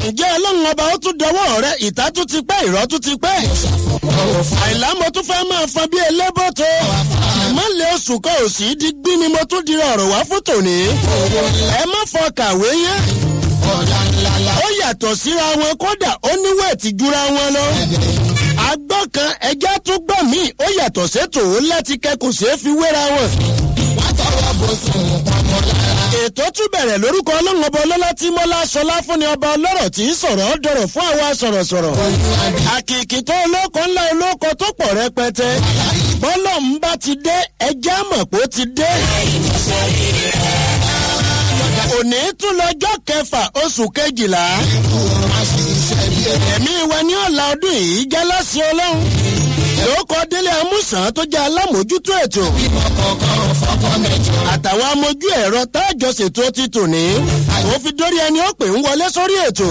ǹjẹ́ ọlọ́run ọba ó tún dọwọ́ rẹ ìta tún ti pẹ́ ìrọ́ tún ti pẹ́. àìlá mo tún fẹ́ máa fan bí elébọ́tò. ìmọ̀lẹ̀ oṣù kan ò sí di gbí ni mo tún di ọ̀rọ̀ wá fún tòní. ẹ má fọ kàwé yẹn. ó yàtọ̀ síra wọn kódà ó ní wẹ̀ẹ̀tì jura wọn lọ. agbọ́ kan ẹjẹ́ tún gbọ́ mí ó yàtọ̀ sétò ó láti kẹ́kọ̀ọ́ sí fi wéra wọn. ètò tún bẹ̀rẹ̀ lórúkọ ọlọ́run ọba ọlọ́lá tí mọ́lá sọlá fún ni ọba ọlọ́rọ̀ tí ń sọ̀rọ̀ ọ́ dọ̀rọ̀ fún àwa sọ̀rọ̀sọ̀rọ̀. àkìkì tó olóko ńlá olóko tó pọ̀ rẹpẹtẹ. bọ́lọ̀ ń bá ti dé ẹjẹ́ àmọ̀ pé ó ti dé. òní tún lọ́jọ́ kẹfà oṣù kejìlá. ẹ̀mí wa ní ọ̀la ọdún yìí jẹ́ lọ́sìn ọlọ́run. lóòkọ délé amúsàn tó jẹ́ alámòójútó ètò. àtàwọn amójú ẹ̀rọ táàjọ ṣètò ti tò ní. ó fi dórí ẹni ó pè ń wọlé sórí ètò.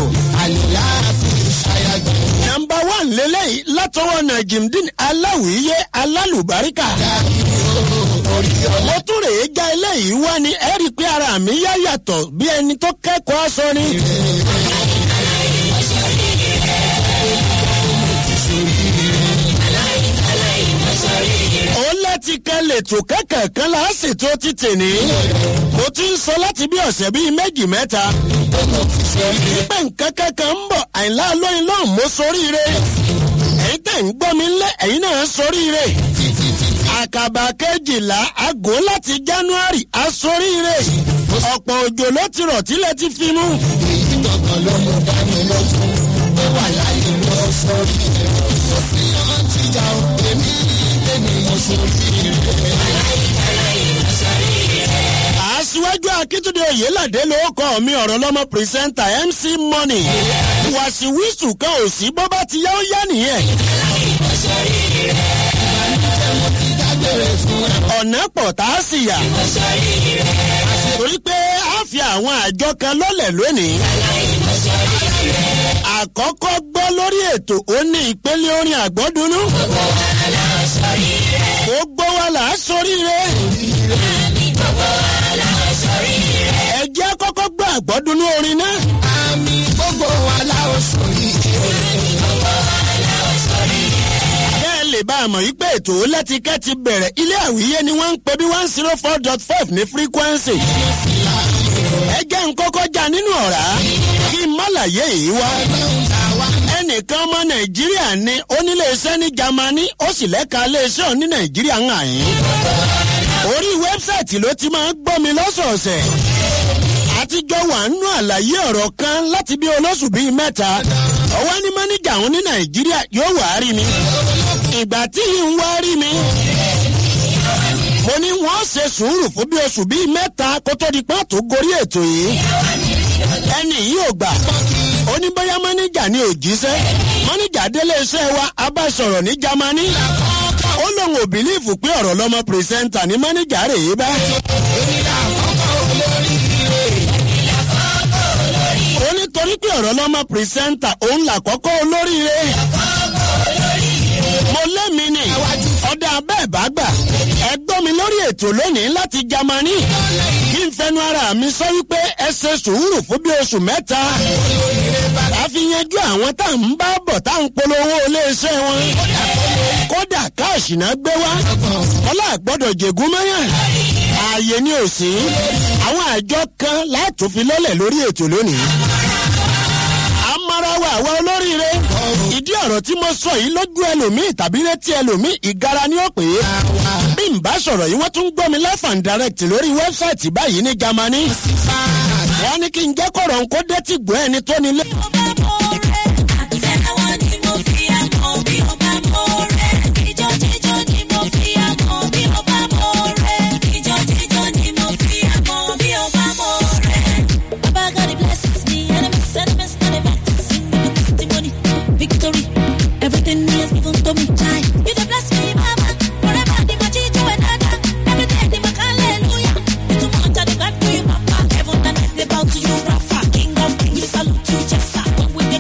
nọmba one lélẹ́yìí látọwọ́ nàìjíríà aláwìíyé alálùbáríkà. mo tún rèé já eléyìí wá ní ẹ rí i pé ara mi yá yàtọ̀ bí ẹni tó kẹ́kọ̀ọ́ aṣọ ni. ó láti kan lètò kẹ́kẹ̀ẹ́ kan láàsìtò títì ní. mo ti ń sọ láti bí ọ̀sẹ̀ bíi méjì mẹ́ta. pé nǹkan kankan ń bọ̀ àìlá lóyún lọ́hùn mo soríire. ẹ̀yin tẹ̀ ń gbọ́ mi ńlẹ̀ ẹ̀yin náà soríire. àkàbà kejìlá aago láti january asoríire. ọ̀pọ̀ òjò ló ti rọ̀ tílẹ̀ ti fi mú. ìdọ̀gbọ̀n ló mú dání lójú pé wà láyé ló sọrí rẹ̀ ó fi hàn jíjà ó èmi lèmi mo sọrí rẹ̀. aṣíwájú akíntúndé oyèládé ló kọ́ mi ọ̀rọ̀ lọ́mọ pírísẹ́ńtà mc money wàṣíwìṣù kan ò sí bó bá ti yá ó yá nìyẹn. ọ̀nà pọ̀ tá a sì yà. torí pé a fi àwọn àjọ kan lọ́lẹ̀ lónìí. àkọ́kọ́ gbọ́ lórí ètò ó ní ìpele orin àgbọ́dúnú. gbogbo wa là á soríire. ẹ jẹ́ kọ́kọ́ gbọ́ àgbọ́dúnú orin náà. àmì gbogbo wa la ó sọrí bẹ́ẹ̀ lè bá a mọ̀ wípé ètò lẹ́tíkẹ́ ti bẹ̀rẹ̀ ilé àwíyé ni wọ́n ń pe bí one zero four dot five ní frequency. ẹ jẹ́ ń kọ́kọ́ já nínú ọ̀rá kí n má láyé yìí wá. ẹnìkan ọmọ nàìjíríà ni oníléeṣẹ́ ní jamani ó sì lẹ́ka iléeṣẹ́ òní nàìjíríà ń hàn yín. orí wẹ́bsáìtì ló ti máa ń gbọ́ mi lọ́sọ̀ọ̀sẹ̀ àtijọ́ wà nínú àlàyé ọ̀rọ̀ kan láti bí olóṣù bíi mẹ́ta ọwọ́ ní mọ́níjà òun ní nàìjíríà yóò wá rí mi ìgbà tí yìí ń wá rí mi mo ní wọ́n ṣe sùúrù fún bí oṣù bíi mẹ́ta kó tó di pàtó gorí ètò yìí ẹni yìí ò gbà ó ní bóyá mọ́níjà ni ò jíṣẹ́ mọ́níjà délé iṣẹ́ wa abáṣọ̀rọ̀ ní jamani ó lóun ò bìlíìfù pé ọ̀rọ̀ lọ́mọ pírẹsẹ́ńtà ní mọ́níjà rèé bá. ó ní torí pé ọ̀rọ̀ lọ́mọ pírẹsẹ́ńtà òun là kọ́kọ́ olóríire. mo lémi ni ọ̀dà bẹ́ẹ̀ bá gbà ẹ gbọ́ mi lórí ètò lónìí láti jamani kí n fẹnu ara mi sọ wípé ẹ ṣe sùúrù fún bí oṣù mẹ́ta àfi yanjú àwọn tá à ń bá bọ̀ tá à ń polówó iléeṣẹ́ wọn kódà káàṣì náà gbé wá ọlá àgbọ́dọ̀ jègún mẹ́yàn ààyè ni ò sí àwọn àjọ kan láti fi lọ́lẹ̀ lórí ètò lónìí amarawa àwa olóríire ìdí ọ̀rọ̀ tí mo sọ yìí lójú ẹlòmíì tàbí létí ẹlòmíì ìgara ni ó pè é bí n bá sọ̀rọ̀ yìí wọ́n tún gbọ́ mi life and direct lórí wẹ́bsáìtì báyìí ní jamani wọ́n ní kí n jẹ́ kọ̀rọ̀ ń kó dé tí gbọ́ ẹni tó nílé. Victory, everything he has given to me, child. You the bless me, mama. Forever, the machicho and dada. Every day, the hallelujah. You too much, I the God for you, papa. Heaven and earth, they bow to you, Rafa. King of kings, we salute you, Jessa. When we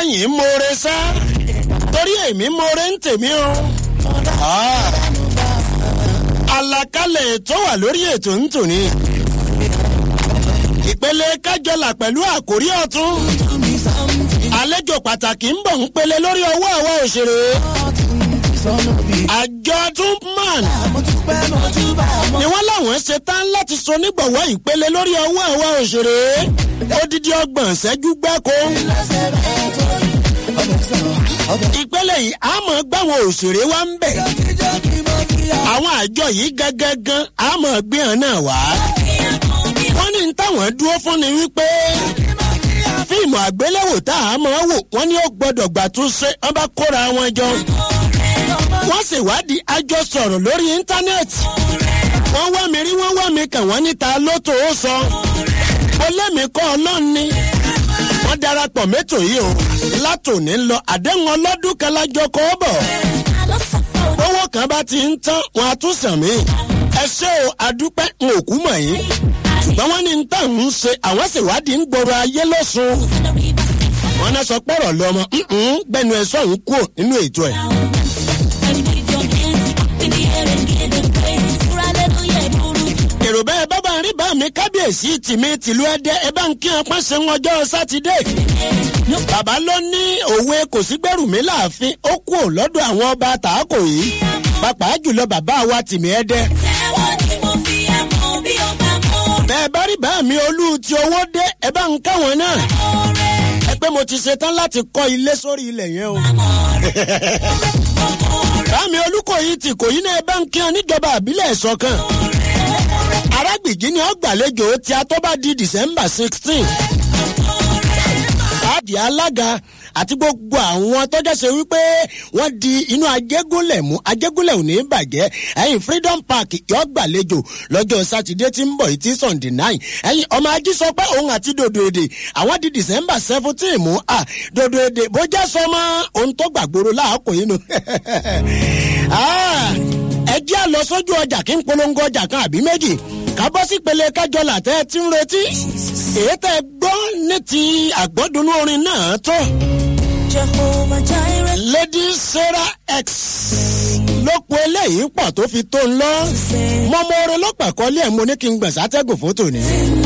sẹ́yìn moore sá torí èmi moore ń tèmi o. Ah. àlàkalẹ̀ tó wà lórí ètò ń tò ní. ìpele kájọlà pẹ̀lú àkórí ọ̀tún. àlejò pàtàkì ń bọ̀ ń pele lórí ọwọ́ àwa òṣèré. àjọ tupman ni wọ́n láwọn ṣe tán láti so nígbọ̀wọ́ ìpele lórí ọwọ́ àwa òṣèré. odidi ọgbọ̀n ṣẹ́jú gbáko. ìpele yìí a mọ̀ gbáwọn òṣèré wa ń bẹ̀. àwọn àjọ yìí gangan a mọ̀ gbé hàn náà wá. wọ́n ní táwọn dúró fún ni wípé fíìmù àgbéléwò tá a mọ̀ wò wọ́n ní ó gbọ́dọ̀ gbà tún ṣe wọ́n bá kóra wọn jọ. wọ́n ṣèwádìí àjọ sọ̀rọ̀ lórí íńtánẹ́ẹ̀tì. wọ́n wá mi rí wọ́n wá mi kàn wọ́n níta ló tó ó sọ. mo lẹ́mìí kọ́ ọlọ́run ni. wọ́n darapọ̀ mẹ́tò yìí o látòní lọ àdéhùn ọlọ́dún kan lájọ kọ́ bọ̀. owó kan bá ti ń tán wọn á tún sàn mí. ẹ ṣé o adúpẹ́ n ò kú mọ̀ yín. ṣùgbọ́n wọ́n ní ń tàn ń ṣe àwọn ṣèwádìí ń gbòòrò ayé lọ́sùn. wọ́n náà sọ pọ̀rọ̀ lọ́mọ gbẹnu ẹ̀ sọ̀hún kúrò nínú ètò ẹ̀. èrò bẹ́ẹ̀ bábà ń rí bá mi kábíyèsí tìmí tìlú ẹdẹ ẹ bá ń kí wọn pọ́n ṣe ń ọjọ́ sátidé. bàbá ló ní òwe kò sí gbẹ̀rù mi láàfin ó kú ò lọ́dọ̀ àwọn ọba tààkò yìí pàápàá jùlọ bàbá wa tìmí ẹdẹ. bẹ́ẹ̀ bá rí bá mi olú ti owó dé ẹ bá ń káwọn náà. ẹ pé mo ti ṣetán láti kọ́ ilé sórí ilẹ̀ yẹn o. bá mi olúkòyí ti kò yín náà ẹ bá ń kí wọn níjọba àbílẹ̀ ẹ̀sọ́ arágbìjí ni ó gbàlejò tí a tó bá di december sixteen. káàdì alága àti gbogbo àwọn tọ́jà ṣe wípé wọ́n di inú ajégúnlẹ̀ mú ajégúnlẹ̀ ò ní bàjẹ́ ẹ̀yìn freedom park yóò gbàlejò lọ́jọ́ sátidé tí ń bọ̀ yìí tí sunday nine ẹ̀yìn ọmọ ají sọ pé òun àti dòdò èdè àwọn di december seventeen mú à dòdò èdè bójá sọmọ ohun tó gbàgbóró láàkó yìí nù. ẹ jẹ́ àlọ́ sójú ọjà kí n polongo ọjà kan àbí méjì kábọ́ sí pele kájọlà tẹ́ ẹ ti ń retí èyí tẹ́ ẹ gbọ́ ní ti àgbọ́dúnú orin náà tó. lady sarah x ló po eléyìí pọ̀ tó fi tó ń lọ mọ́mọ́ orin ló pàkọ́lé ẹ̀ mo ní kí n gbọ̀n sátẹ́gùn fótó ni.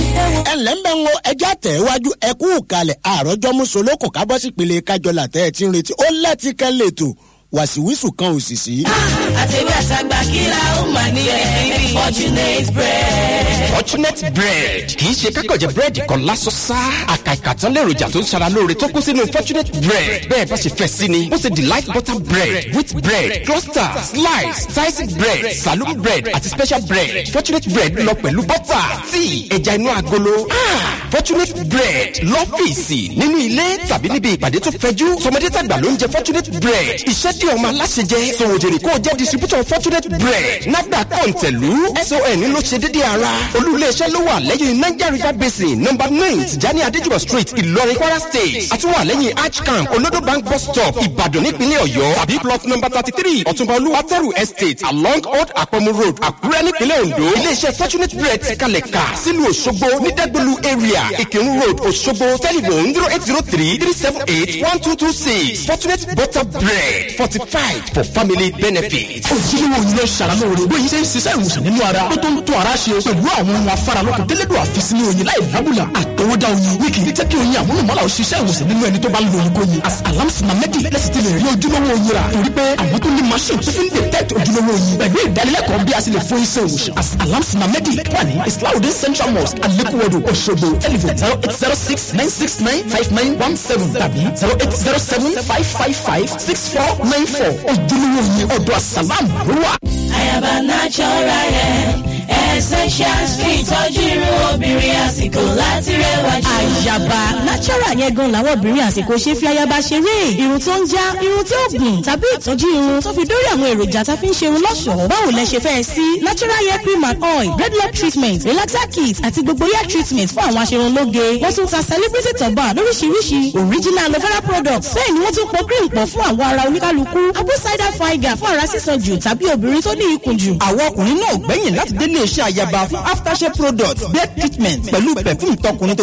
ẹ ǹlẹ́ ń bẹ́ ń wo ẹjẹ́ àtẹ̀wájú ẹ kú kalẹ̀ àròjọ́ mùsùlùkù kábọ́ sí pele kájọlà tẹ́ ẹ ti ń retí ó lẹ́tí kan lè tò wàsíwísù kan ò sì sí. àtẹ̀wé àtàgbà kíra ó mà ní ẹ̀rí fortunate bread. fortunate bread kì í ṣe kákọ̀jẹ̀ búrẹ́dì kan lásán sá àkàìkà tán lèròjà tó ń ṣara lóore tó kó sínú fortunate bread bẹ́ẹ̀ bá ṣe fẹ́ sí ni bó ṣe delight butter bread wheat bread cluster slice sliced bread saloon bread àti special bread fortunate bread lọ pẹ̀lú butter tíì ẹja inú agolo fortunate bread lọ́fíìsì nínú ilé tàbí níbi ìpàdé tó fẹjú tọmọdé tàgbà ló ń jẹ fortunate bread iṣẹ́ dí ọmọ aláṣẹ jẹ sòwòjèrè kó o jẹ́ distributor fortunate bread nagba kọ̀ǹtẹ̀lú son ló ṣe déédéé ara olú-iléeṣẹ́ ló wà lẹ́yìn niger river basin number nine tijani adéjúbọ̀ street ìlọrin kwara state àtúwà lẹ́yìn arch camp olodo bank bus stop ìbàdàn nípínlẹ̀ ọ̀yọ́ tàbí plot number thirty three ọ̀túnba olúwatẹ́rù estate along old àpọ̀mù road àkúrẹ́ nípínlẹ̀ ondo iléeṣẹ́ fortunate bread ti kalẹ̀ kà sílùú òṣogbo ní dẹ́gbẹ̀lú area ìkírun road òṣogbo telephone zero eight zero three three seven eight one two two six fortunate butter bread fortified for family benefit. ojúlówó yìí ló ṣara lóore bóyá ṣe ń ṣiṣẹ́ ìwòsàn nínú ara ó tó ń tó ara ṣe pẹ̀lú àwọn ohun afáralókun tẹ́lẹ̀dọ̀ àfisí ní oyin láì lábùlà àtọwọ́dá oyin wíkì ní jẹ́ kí oyin àmúlùmọ́lá ò ṣiṣẹ́ ìwòsàn nínú ẹni tó bá ń lo oyin kóyin as alamsina medi lẹ́sìn ti lè rí ojúlówó oyin rà torí pé àwọn tó ní machine tó fi ń detect ojúlówó oyin pẹ̀lú ìdánilẹ́kọ̀ọ́ bí a sì lè fún iṣẹ́ ìwòsàn as alamsina medi wà ní islahudin central mosque alekuwodo òṣogbo telephone zero eight zero six nine six nine five nine one seven tàbí zero eight zero seven five five five six four nine four ojúlówó oyin ọ̀dọ̀ asalam ló wà. àyàbá natural hair essentials fún ìtọ́jú irun obìnrin àsìkò láti rẹwà jù. àyàbá natural yẹn gan làwọn obìnrin àsìkò ṣe fi ayaba ṣeré irun tó ń já irun tí ó gùn tàbí ìtọ́jú irun tó fi dórí àwọn èròjà tá a fi ń ṣe irun lọ́ṣọ̀ọ́ báwo lẹ ṣe fẹ́ sí natural hair cream and oil dreadlock treatment relaxer kit àti gbogbo hair treatment fún àwọn aṣerunlóge wọ́n tún ta celebrity turban lóríṣiríṣi original aloe vera products bẹ́ẹ̀ ni wọ́n tún pọ̀ cream pọ̀ fún àwọn ara oníkálukú apple cider vinegar fún ara sísan jù tàbí obìnrin tó ní ikùn jù. àwọn ọkùnrin náà gbẹ̀yìn láti délé iṣẹ́ àyàbá fún aftershave product bed treatment pẹ̀lú perfume tọkùnrin tóbìnrin láti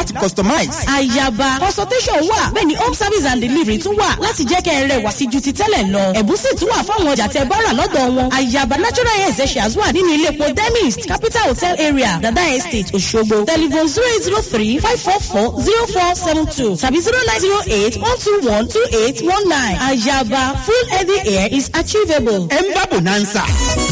láti customize. àyàbá consultation wà bẹ́ẹ̀ ni home service and delivery tún wà láti jẹ́ kẹ́ ẹ rẹwà sí ju ti tẹ́lẹ̀ lọ. ẹ̀bùn sì tún wà fáwọn ọjà tẹ bọ́rà lọ́dọ̀ wọn. àyàbá natural hair essentials wà nínú ilé epo demist capital hotel area dada estate òṣogbo telephone zero eight zero three five four four zero four seven two tàbí zero nine zero eight one two one two eight one nine. àyàbá full heavy hair is achievable. ẹ ń bá bonanza.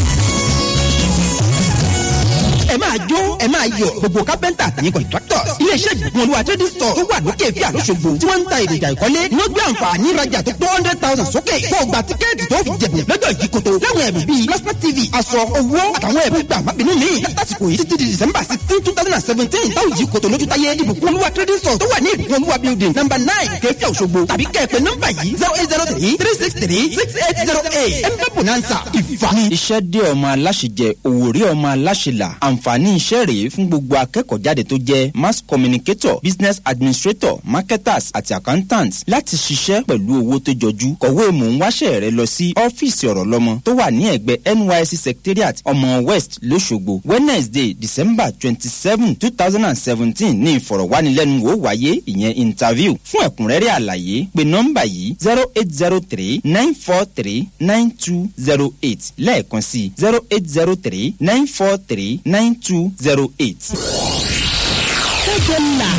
ẹ máa jó ẹ máa yọ gbogbo kápẹ́ntà àtàyè contractors iléeṣẹ́ ìgbìmọ̀ olúwa trading store tó wà lókè fíà lóṣogbo tí wọ́n ń ta èròjà ìkọ́lé ní wọ́n gbé àǹfààní ìrajà tó tó hundred thousand sókè kó o gba tíkẹ́ẹ̀tì tó fi jẹ̀bù lọ́jọ́ ìjìkòtò láwọn ẹ̀bùn bíi plasma tv aṣọ owó àtàwọn ẹ̀bùn gbà má bínú mi látàsìkò yìí títí di december sixteen two thousand and seventeen táwọn ìjìkòtò lójú táyé ìbùkún olúwa trading store tó wà ní ìbùkún olúwa building number nine kẹfíà òṣogbo tàbí kẹ́ẹ̀pẹ́ nọ́mbà yìí zero eight zero three three six three six eight zero eight ẹ̀ ń bá bonanza ìfàmì. iṣẹ́ dé ọmọ aláṣejẹ òwòrí ọmọ aláṣelà àǹfààní iṣẹ́ rèé fún gbogbo akẹ́kọ̀ọ́ jáde tó jẹ́ mass communicator business administrator marketers àti accountants láti ṣiṣẹ́ pẹ̀lú owó tó jọjú kọ̀wé mò ń wáṣẹ́ rẹ lọ sí ọ́fíìsì ọ̀rọ̀ lọ́mọ tó wà ní ẹ̀gbẹ́ nysc secretariat ọmọ west lọ́sọ̀gbọ̀ wednesday december twenty seven two thousand and seventeen ní ìfọ̀rọ̀wánilẹ́nuwò wáyé ìyẹn interview fún ẹ̀kúnrẹ́rẹ́ àlàyé pé nọ́mbà yìí zero eight zero three nine four three nine two zero eight lẹ́ẹ̀kan sí zero eight zero three nine four three nine two zero eight. kéde ńlá.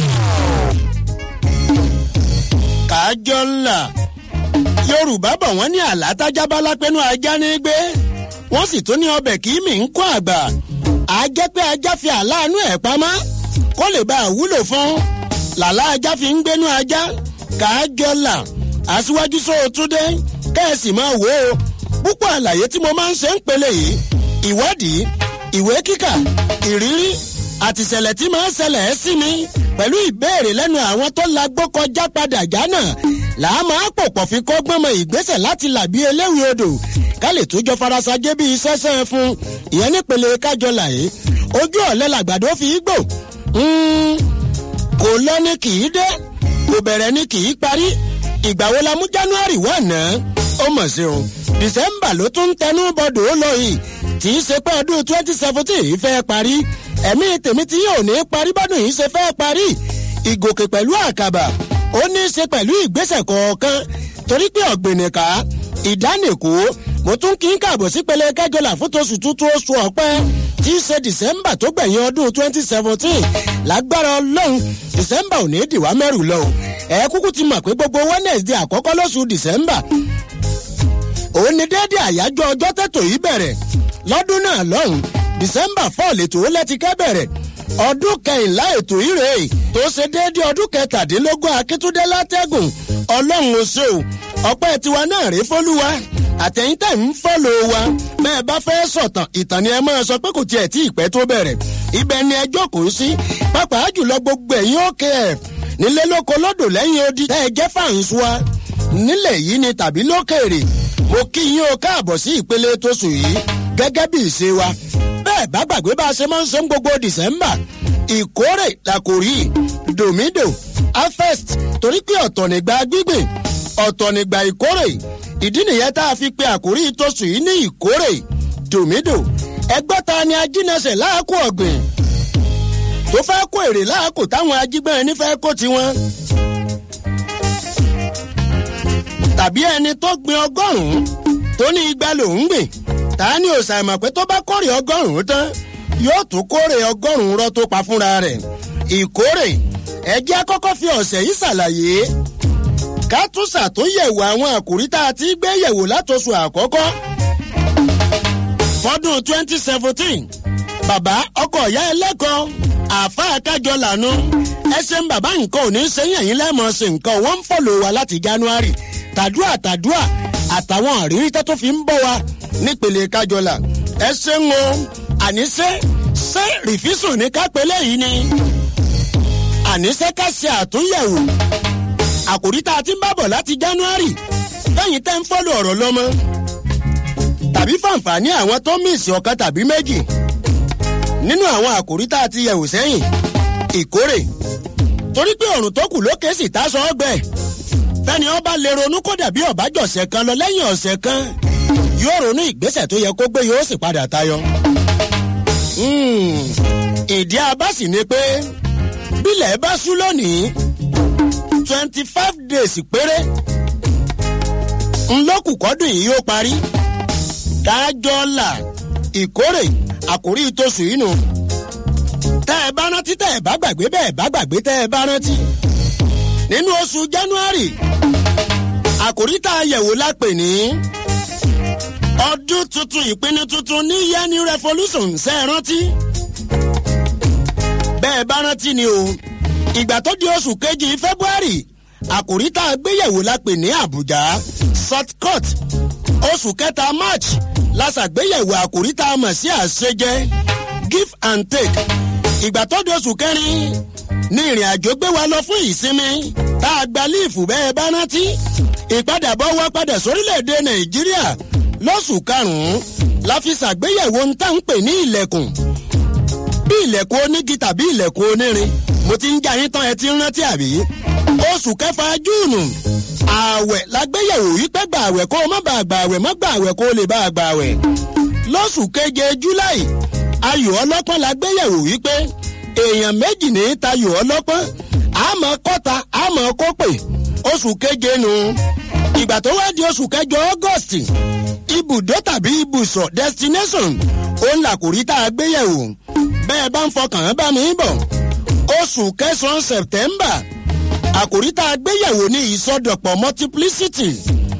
kájọ ńlá yorùbá bọ̀ wọ́n ní àlátájábálá pẹ́nu ajá ní gbé wọ́n sì tún ní ọbẹ̀ kì í mì ń kọ́ àgbà á jẹ́ pé ajá fi àláàánú ẹ̀ pamọ́ kó lè bá a wúlò fún làlá ajá fi ń gbénú ajá kájọ ńlá aṣíwájú sóòtúndé kẹ́ẹ̀sì máa wò ó púpọ̀ àlàyé tí mo máa ń ṣe ń pele yìí ìwádìí ìwé kíkà ìrírí àtìṣẹ̀lẹ̀ tí máa ń ṣẹlẹ̀ ẹ́ sí mi pẹ̀lú ìbéèrè lẹ́nu àwọn tó lagbó kọjá padà jánà làá máa pòpọ̀ fi kọ́gbọ́n mọ ìgbésẹ̀ láti làbí eléwì odò ká lè tún jọ farasajé bíi sẹ́sẹ́ fún ìyẹn nípele kájọ làyé ojú ọ̀lẹ́ làgbàdo fi í gbò kò lọ ní kì í dé kò bẹ̀rẹ̀ ní kì í parí ìgbà wo la mú january wà náà ó mọ̀ sí o december ló tún ń tẹnu bọ́dọ̀ ó lọ yìí tí í ṣe pé ọdún twenty seventeen yìí fẹ́ parí ẹ̀mí tèmi tí yóò ní parí bọ́dún yìí ṣe fẹ́ parí ìgòkè pẹ̀lú àkàbà ó ní í ṣe pẹ̀lú ìgbésẹ̀ kọ̀ọ̀kan torí pé ọ̀gbìnìkà ìdánìkú mo tún kí n kààbọ̀ sí pele kẹjọlá fún tóṣù tuntun oṣù ọ̀pẹ tí í ṣe december tó gbẹ̀yìn ọdún twenty seventeen lágbára ọlọ́run december ò ní dìwá mẹ́rù lọ ẹ kúkú ti mọ̀ pé gbogbo wednesday àkọ́kọ́ lóṣù december òun ni déédéé àyájọ́ ọjọ́ tètò yìí bẹ̀rẹ̀ lọ́dún náà lọ́hùn december four lètò lẹ́tìkẹ́ bẹ̀rẹ̀ ọdún kẹyìnlá ètò ìrè tó ṣe déédéé ọdún kẹtàdínlógún akíntúndé látẹ́gùn ọlọ́run ò ṣe o ọpẹ́ tiwa náà rèé fọ́lúwa àtẹ̀yìn tẹ̀ ń fọ́lọ̀ wa bẹ́ẹ̀ bá fẹ́ sọ̀tàn ìtàn ni ẹ máa sọ pé kò tiẹ̀ tí ìpẹ́ tó bẹ̀rẹ̀ ibẹ̀ ni ẹ jókòó sí pàápàá jùlọ gbogbo ẹ̀yìn okf nílé lóko lódò lẹ́yìn odi tẹ́ ẹ jẹ́ fàǹsù wa nílẹ̀ yìí ni tàbí lókèrè mo kí yín o káàbọ̀ sí ìpele tóṣù yìí gẹ́gẹ́ bí ìṣe wa bẹ́ẹ̀ bá gbàgbé bá a ṣe máa ń ṣe ń gbogbo december ìkórè làkòrí dòmídò harvest torí pé ọ̀tọ̀ nígbà gbígbìn ọ̀tọ̀ nígbà ìkórè ìdí nìyẹn tá a fi pe àkórí tóṣù yìí ní ìkórè dòmídò ẹgbẹ́ ta ni ajínẹsẹ̀ láàkó ọ̀gbìn tó fẹ́ kó èrè láàkó táwọn ajígbọ́n ẹni fẹ́ kó tiwọn. tàbí ẹni tó gbin ọgọ́rùn-ún tó ní igba lòún gbìn ta ni ò ṣàìmọ̀ pé tó bá kórè ọgọ́rùn-ún tán yóò tún kórè ọgọ́rùn-ún rọ́ tó pa fúnra rẹ̀ ìkórè ẹjẹ́ kọ́kọ́ fi ọ̀sẹ̀ yìí ṣàlàyé ká tún ṣàtúnyẹ̀wò àwọn àkòrí tá a ti gbé yẹ̀wò látòṣù àkọ́kọ́ fọdún twenty seventeen bàbá ọkọ̀ ìyá ẹlẹ́kọ̀ọ́ àáfàá kájọ lànà ẹsẹ̀ ń bàbá nǹkan ò ní sẹ́yìn ẹ̀yìn lẹ́mọ̀ ṣe nǹkan wọ́n ń fọ̀lọ̀ wa láti january tàdúrà tàdúrà àtàwọn àrírí tó fi ń bọ̀ wa nípele kájọlà ẹsẹ̀ ń wo àníṣe ṣé rìfísùn ní kápẹ́lẹ́ yìí ni àníṣe ká ṣe àtúnyẹ̀wò àkòrí tá a ti ń bá bọ̀ láti january lẹ́yìn tẹ́ ń fọ́lọ̀ ọ̀rọ̀ lọ́mọ tàbí fàǹfààní àwọn tó míìsì ọ̀kan tàbí méjì nínú àwọn àkòrí tá a ti yẹ̀wò sẹ́yìn ìkórè torí pé ọ̀rùn tó kù lókè sì tá sọ ọgbẹ́ fẹ́ni ọba lè ronú kó dàbí ọ̀bájọ̀sẹ̀ kan lọ lẹ́yìn ọ̀sẹ̀ kan yóò ronú ìgbésẹ̀ tó yẹ kó gbé yóò sì padà tayọ. ìdí abá sì ni pé bílẹ̀ bá sú lónìí twenty five days péré ńlọ́kù kọ́dún yìí yóò parí dájọ́ là ìkórè àkórí tóṣù yìí nù tẹ́ ẹ bá rántí tẹ́ ẹ bá gbàgbé bẹ́ẹ̀ bá gbàgbé tẹ́ ẹ bá rántí nínú oṣù january àkórí tá a yẹ̀wò la pè ní ọdún tuntun ìpinnu tuntun ní yẹni revolution ṣe é rántí bẹ́ẹ̀ bá rántí ni o ìgbà tó di oṣù kejì february àkòrí tá a gbéyẹ̀wò la pè ní àbújá short cut oṣù kẹta march la ṣàgbéyẹ̀wò àkòrí tá a mọ̀ sí àṣejẹ give and take ìgbà tó di oṣù kẹrin ní ìrìn àjò gbé wa lọ fún ìsinmi tá a gba líìfù bẹ́ẹ̀ bá rántí ìpadàbọ̀ wa padà sórílẹ̀‐èdè nàìjíríà lóṣù karùn-ún la fi ṣàgbéyẹ̀wò ń tà ń pè ní ilẹ̀kùn bí ilẹ̀kùn onígi tàbí ilẹ̀kùn onírin mo ti ń já yín tán ẹ ti ń rántí àbí oṣù kẹfà júùnù ààwẹ̀ lágbéyẹ̀wò wípé gbà àwẹ̀ kó o má bàa gbà àwẹ̀ má gbà àwẹ̀ kó o lè bá a gbà àwẹ̀ lóṣù keje july ayò ọlọ́pọ́n lágbéyẹ̀wò wípé èèyàn méjì ní tayò ọlọ́pọ́n àmọ́ kọ́ta àmọ́ kópè oṣù keje nu ìgbà tó wá di oṣù kẹjọ august ibùdó tàbí ibùsọ̀ destination òun làkòrí tá a gbéyẹ̀wò bẹ́ẹ̀ bá ń fọkàn bá mi bọ̀ oṣù kẹsàn-án september àkòrí tá a gbéyẹ̀wò ní ìsọdọ̀pọ̀ multiplicity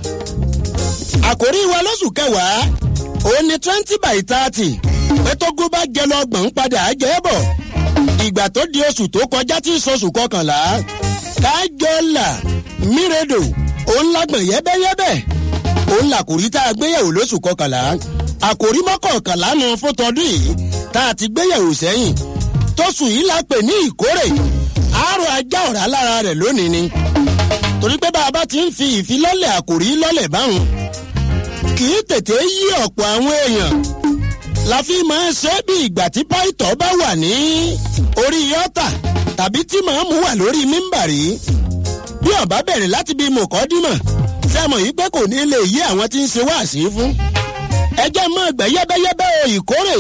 àkòrí wa lóṣù kẹwàá òun ni twenty by thirty pẹ́tógún bá jẹ lọ́gbọ̀n padà á jẹ́ bọ̀ ìgbà tó di oṣù tó kọjá tí ìsọṣù kọkànlá kájọ́là mírèdò òun lágbọ̀n yẹ́bẹ́yẹ́bẹ́ òun làkòrí tá a gbéyẹ̀wò lóṣù kọkànlá àkòrí mọ́kànkànlá nu fún tọdún yìí tá a ti gbéyẹ̀wò sẹ́yìn tóṣù yìí la pè ní ìkórè àárọ̀ ajá ọ̀rá lára rẹ̀ lónìí ni torí pé bá a bá ti ń fi ìfilọ́lẹ̀ àkòrí lọ́lẹ̀ báwọn kì í tètè yí ọ̀pọ̀ àwọn èèyàn la fi máa ń ṣe bí ìgbà tí pàìtọ́ bá wà ní orí yọ́tà tàbí tí màámu wà lórí mímbàrí bí ọ̀bá bẹ̀rẹ̀ láti bí mọ̀kọ́dímọ̀ sẹ́mọ̀ yìí pé kò ní lè yí àwọn tí ń ṣe wáàsí fún ẹjẹ́ mọ́ ẹgbẹ́ yẹ́bẹ́yẹ́bẹ́ o ìkórè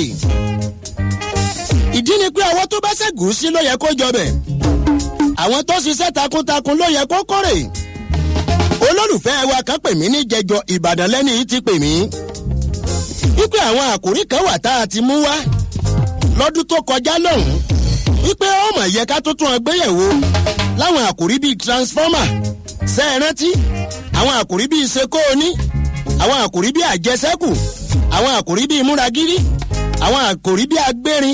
ìdí ni pé àwọn tó bá ṣẹ́gun sí ló yẹ kó jọbẹ̀ àwọn tó ṣiṣẹ́ takuntakun ló yẹ kó kórè olólùfẹ́ wa kan pè mí ní jẹjọ ìbàdàn lẹ́ni yìí ti pè mí wípé àwọn àkòrí kan wà tá a ti mú wá lọ́dún tó kọjá lọ́hùn wípé ó mọ̀ yẹ ká tó tún ọgbẹ́yẹ̀wò láwọn àkòrí bíi transformer ṣe é rántí àwọn àkòrí bíi sekóoni àwọn àkòrí bíi àjẹsẹ́kù àwọn àkòrí bíi múragírí àwọn àkòrí bíi agbérin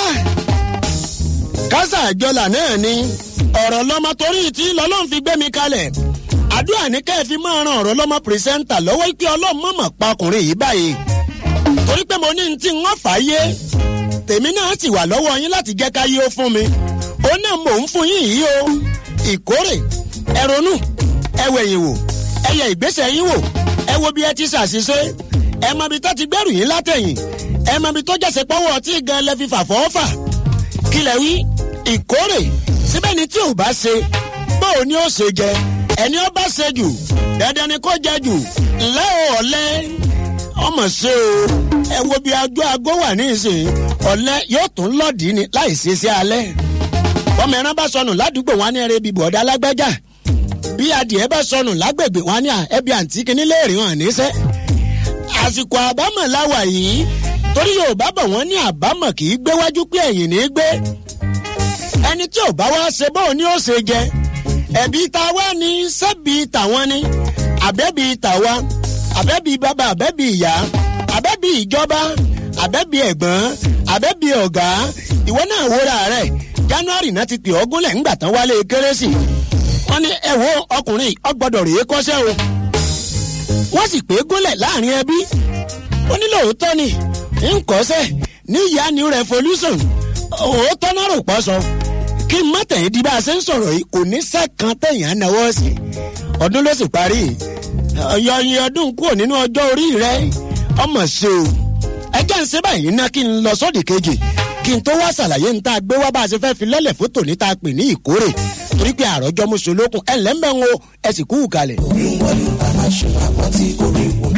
kásá àjọlà náà ni ọ̀rọ̀ lọ́mọ torí tí lọ́lọ́run fi gbé mi kalẹ̀ àdúrà ní kẹ́ ẹ fi máa ran ọ̀rọ̀ lọ́mọ pírẹsẹ́ńtà lọ́wọ́ pé ọlọ́run mọ̀mọ̀ pa ọkùnrin yìí báyìí torí pé mo ní ní tí ń wọ́n fà á yé tèmi náà sì wà lọ́wọ́ yín láti jẹ́ ká yé ó fún mi ó náà mò ń fún yín yìí o ìkórè ẹ ronú ẹ wẹ̀yìn wò ẹ yẹ ìgbésẹ̀ yín wò ẹ wo bí ẹ ti ṣàṣìṣe ẹ mọ ibi tó ti gbẹrù yín látẹ̀yìn ẹ mọ ibi tó jẹ́sẹ̀ pọ́wọ́ tí gan lẹ fi fà fọ́ọ́fà kílẹ̀ wí ìkórè síbẹ̀ ni tí ò bá ṣe bóò ni ó ṣe jẹ ẹni ó bá ṣe jù dandan ni kó jẹ jù ńlẹ́ o ọ̀lẹ́ ọmọ ṣe o ẹ wo bí agbó agbó wà ní ìsìn ọ̀lẹ́ yóò tún lọ́ọ̀dì ni láì ṣe sí alẹ́ ọmọ ẹran bá sọnù ládùúgbò wọn ní ẹrẹ ibi bọ̀ọ̀dá alágbájá bí adìẹ bá sọnù lágbègbè wọn ní ẹbí àǹtí kìíní léèrè hàn níṣẹ́ àsìkò àbámọ̀ láwà yìí torí yorùbá bọ̀ wọ́n ní àbámọ̀ kì í gbé wájú pé ẹ̀yìn ní í gbé ẹni tí ò bá wá ṣe bóun ni ó ṣe jẹ ẹ̀bí ta wá ní sẹ́bi tàwọn ni àbẹ́bí tàwa àbẹ́bí bàbá àbẹ́bí ìyá àbẹ́bí ìjọba àbẹ́bí ẹ̀gbọ́n àbẹ́bí ọ̀gá ìwọ náà wúra rẹ̀ january náà ti pè ọ́ gúnlẹ̀ ńgbà tán wálé kérésì wọ́n ní ẹ̀wọ́ ọkùnrin ọgbọ́dọ̀ rèé kọ́ṣẹ́ o wọ́n sì pé gúnlẹ̀ láàrin ẹbí ó ní lóòótọ́ ni nkọ́sẹ̀ ní ìyá new revolution òótọ́ náà rò pọ̀ sọ kí n má tẹ̀yìn di bá a ṣe ń sọ̀rọ̀ yìí kò ní sẹ́kàn tẹ̀yìn á náwó sí ọdún ló sì parí ọyọyin ọdún kúrò nínú ọjọ́ orí rẹ ọmọ ṣe o ẹjẹ́ ń ṣe báyìí ná kí n lọ sódì kejì kí n tó wá ṣàlàyé ń tá a gbé wá bá a ṣe fẹ́ fi lọ́lẹ̀ fótò ní tá a pè ní ìkórè torí pé àròjọ mọ́ṣọ́lókun ẹ̀ lẹ́mbẹ̀ ń wo ẹ̀ sì kú kalẹ̀. bí wọ́n ní bàbá ṣe àpótí orí wò.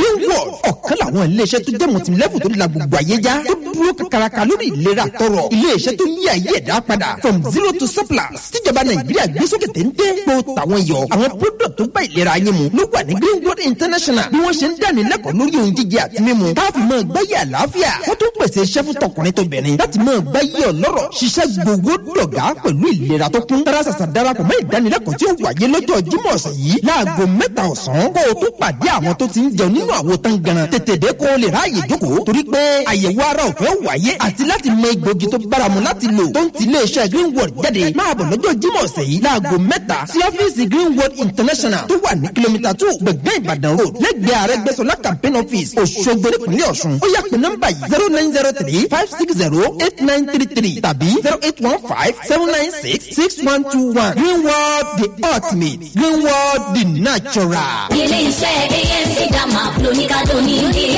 green world ọ̀kan làwọn iléeṣẹ́ tó jẹ́ mọ̀tìmílẹ́fù tó la gbogbo ayé já tó dúró kakaraka lórí ìlera tọrọ iléeṣẹ́ tó yí ayé ẹ̀dá padà from zero to surplus tíjọba nàìjíríà gbé sókè téńté kó tàwọn yọ àwọn product tó bá ìlera yín mu ló wà ní green world international bí wọ́n ṣe ń dáni lẹ́kọ̀ọ́ lórí ohun jíjẹ àti mímu káfí máa gbáyé àlàáfíà wọ́n tún pèsè iṣẹ́ fún tọkùnrin tó bẹ̀rẹ̀ láti máa gbáyé ọlọ́rọ̀ ṣiṣẹ́ gbowó dọ̀gá pẹ̀lú ìlera tó kún tara sàṣà darapọ̀ mọ́ ìdánilẹ́kọ̀ọ́ tí ó wáyé lọ́jọ́ jímọ̀ ọ̀sẹ̀ yìí láago mẹ́ta ọ̀sán kó o tún pàdé àwọn tó ti ń jẹun nínú àwo tán ganan tètè dé kó o lè ráàyè jókòó torí pé àyẹ̀wò ara ọ̀fẹ́ wáyé àti láti mọ egbògi tó báramu láti lò tó ń ti iléeṣẹ́ greenwood jáde máa bọ̀ lọ́jọ́ jímọ̀ ọ̀sẹ̀ yìí láago mẹ́ta sí ọ́fíìsì greenwood international tó wà ní kìlómítà two gbẹ̀gbẹ́ ìbàdàn road lẹ́gbẹ̀ẹ́ àrẹ́gbẹ́sọlá campaign office òṣogbo nípínlẹ̀ ọ̀ṣun ó yà pé nọ́mbà yìí zero nine zero three five six zero eight nine three three tàbí zero eight one five seven nine six six one two one greenwood the ultimate greenwood the natural. ilé iṣẹ́ amc dama lóníkàdó ní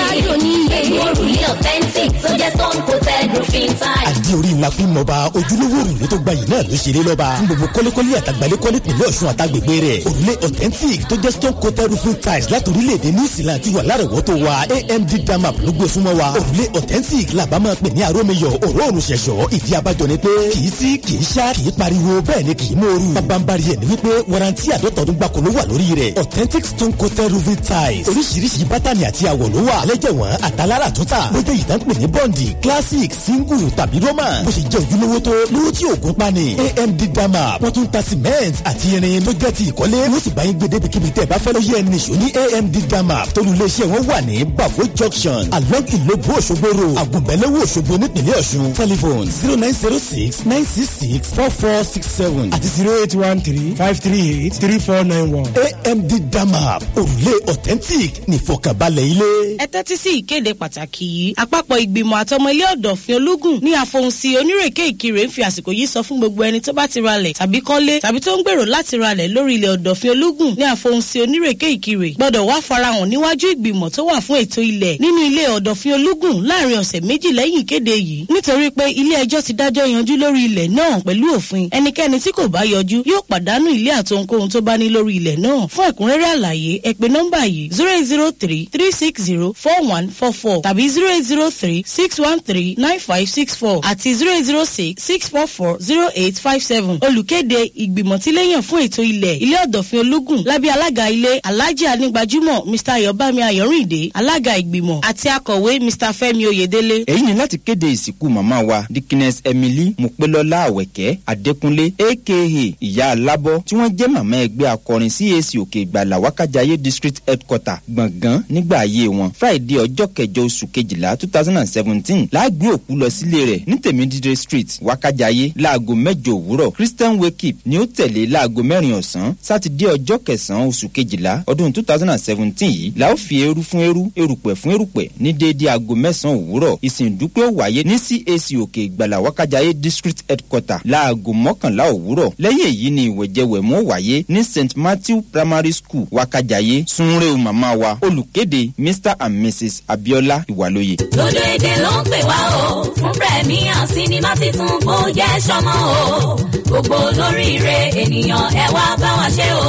ìlú òrùlé authentic tó jẹ́ stone coated roofing tile. àdí orí ńlá fún mọba ojúlówó òrùlé tó gbayì náà ló ṣeré lọ́ba fún gbogbo kọ́lékọ́lé àtàgbálẹ́kọ́lé pẹ̀lú ọ̀ṣun àtàgbègbè rẹ̀ òrùlé authentic tó jẹ́ stone coated roofing tiles láti orílẹ̀-èdè new zealand ti wà lárọ̀wọ́tò wa amd damap ló gbé súnmọ́ wa òrùlé authentic làbá máa pè ní arómiyọ̀ òróòrùn ṣẹ̀ṣọ́ ìdí abájọ ni pé kì í sí kì í ṣá kì í pariwo bẹ́ẹ̀ ni kì í mòoru bábánbárì ẹ̀ ni wípé warranty àdọ́tọ̀ọ́dún gbàkó ló wà lórí rẹ̀ authentic stone coated roofing tiles oríṣiríṣi bátànì àti àwọ̀ ló wà lẹ́jẹ̀wọ̀n àtàlára tó tà bó jẹ́ ìdánpè ní bọ́ǹdì classic single tàbí roman bó ṣe jẹ́ ojúlówó tó lówó tí òògùn pani amd dama wọ́n tún ta cement àti irin tó jẹ́ ti ìkọ́lé wọ́n sì bá yín gbé débi kíbi tẹ́ ẹ bá fẹ́ lọ yẹ ẹni ṣò ní amd dama tólú iléeṣẹ́ wọn wà ní bafo junction along ìlóbù òṣogbo road àgùnbẹ́lẹ́wò òṣogbo nípìnlẹ̀ ọ̀ṣun telephone zero nine zero six nine six six four four six seven àti zero eight one three five three eight three four nine one amd dama òrùlé authentic nífọ̀kànbalẹ̀ ilé. ẹ tẹ́tí sí ìkéde pàtàkì yìí àpapọ̀ ìgbìmọ̀ àtọmọ ilé ọ̀dọ̀fin ológun ní àfohùnsí onírèké ìkirè ń fi àsìkò yìí sọ fún gbogbo ẹni tó bá ti ralẹ̀ tàbí kọ́lé tàbí tó ń gbèrò láti ralẹ̀ lórí ilẹ̀ ọ̀dọ̀fin ológun ní àfohùnsí onírèké ìkirè gbọ́dọ̀ wá farahàn níwájú ìgbìmọ̀ tó wà fún ètò ilẹ̀ nínú ilé ọ̀dọ̀fin ológun láàrin ọ̀sẹ̀ méjì lẹ́yìn ìkéde yìí nítorí pé ilé ẹjọ́ ti dájọ́ yanjú lórí ilẹ̀ náà pẹ̀lú òfin ẹnikẹ́ni tí kò bá yọjú yóò pàdánù ilé àtohunkóhun tó bá ní lórí ilẹ̀ náà fún ẹ̀kúnrẹ́rẹ́ àlàyé ẹ pè nọ́mbà yìí zero eight zero three three six zero four one four four tàbí zero eight zero three six one three nine five six four àti zero eight zero six six four four zero eight five seven olùkéde ìgbìmọ̀ tí léyàn fún ètò ilẹ̀ ilé ọ̀dọ̀fin ológun lábẹ́ alága ilé alhaji anigbajúmọ̀ mr ayọ̀bámi ayọ̀rìndé alága ìgbìmọ̀ àti akọ̀wé mr fẹ́mi oyèdélé. èyí ni láti kéde ìsìnkú màmá wa dikines emily mupelọlá àwẹ̀kẹ́ adékúnlé aka ìyá alábọ́ tí wọ́n jẹ́ màmá ẹgbẹ́ akọrin cac òkè ìgbàlà wákàjáyé district headquarter gbọ̀ngàn nígbà ayé wọn friday ọjọ́ kẹjọ oṣù kejìlá two thousand and seventeen láàgbé òkú lọ sílé rẹ̀ ní tèmídìrẹ street wákàjáyé láago mẹ́jọ òwúrọ̀ christian wakeup ni ó tẹ̀lé láago mẹ́rin ọ̀sán sátidé ọjọ́ kẹsàn-án oṣù kejìlá ọdún two thousand and seventeen yìí la ó fi eru fún eru erùpẹ̀ fún erùpẹ̀ ní déédéé aago mẹ́sàn-án òwúrọ̀ ìsìn ìdúpẹ́ ó wáyé ní cac òkè ìgbàlà wákàjáyé district headquarter láago mọ́kànlá òwúrọ̀ lẹ́yìn èyí ni ìwẹ̀jẹwẹ̀mú ó wáyé ní st matthew primary school wákàjáyé sunre màmá wa olùkéde mr and mrs abiola ìwàlóye. lódò èdè ló ń pè wá o fún premier sinimá titun kó jẹ́ sọmọ o gbogbo olóríire ènìyàn ẹ wá bá wa ṣe o.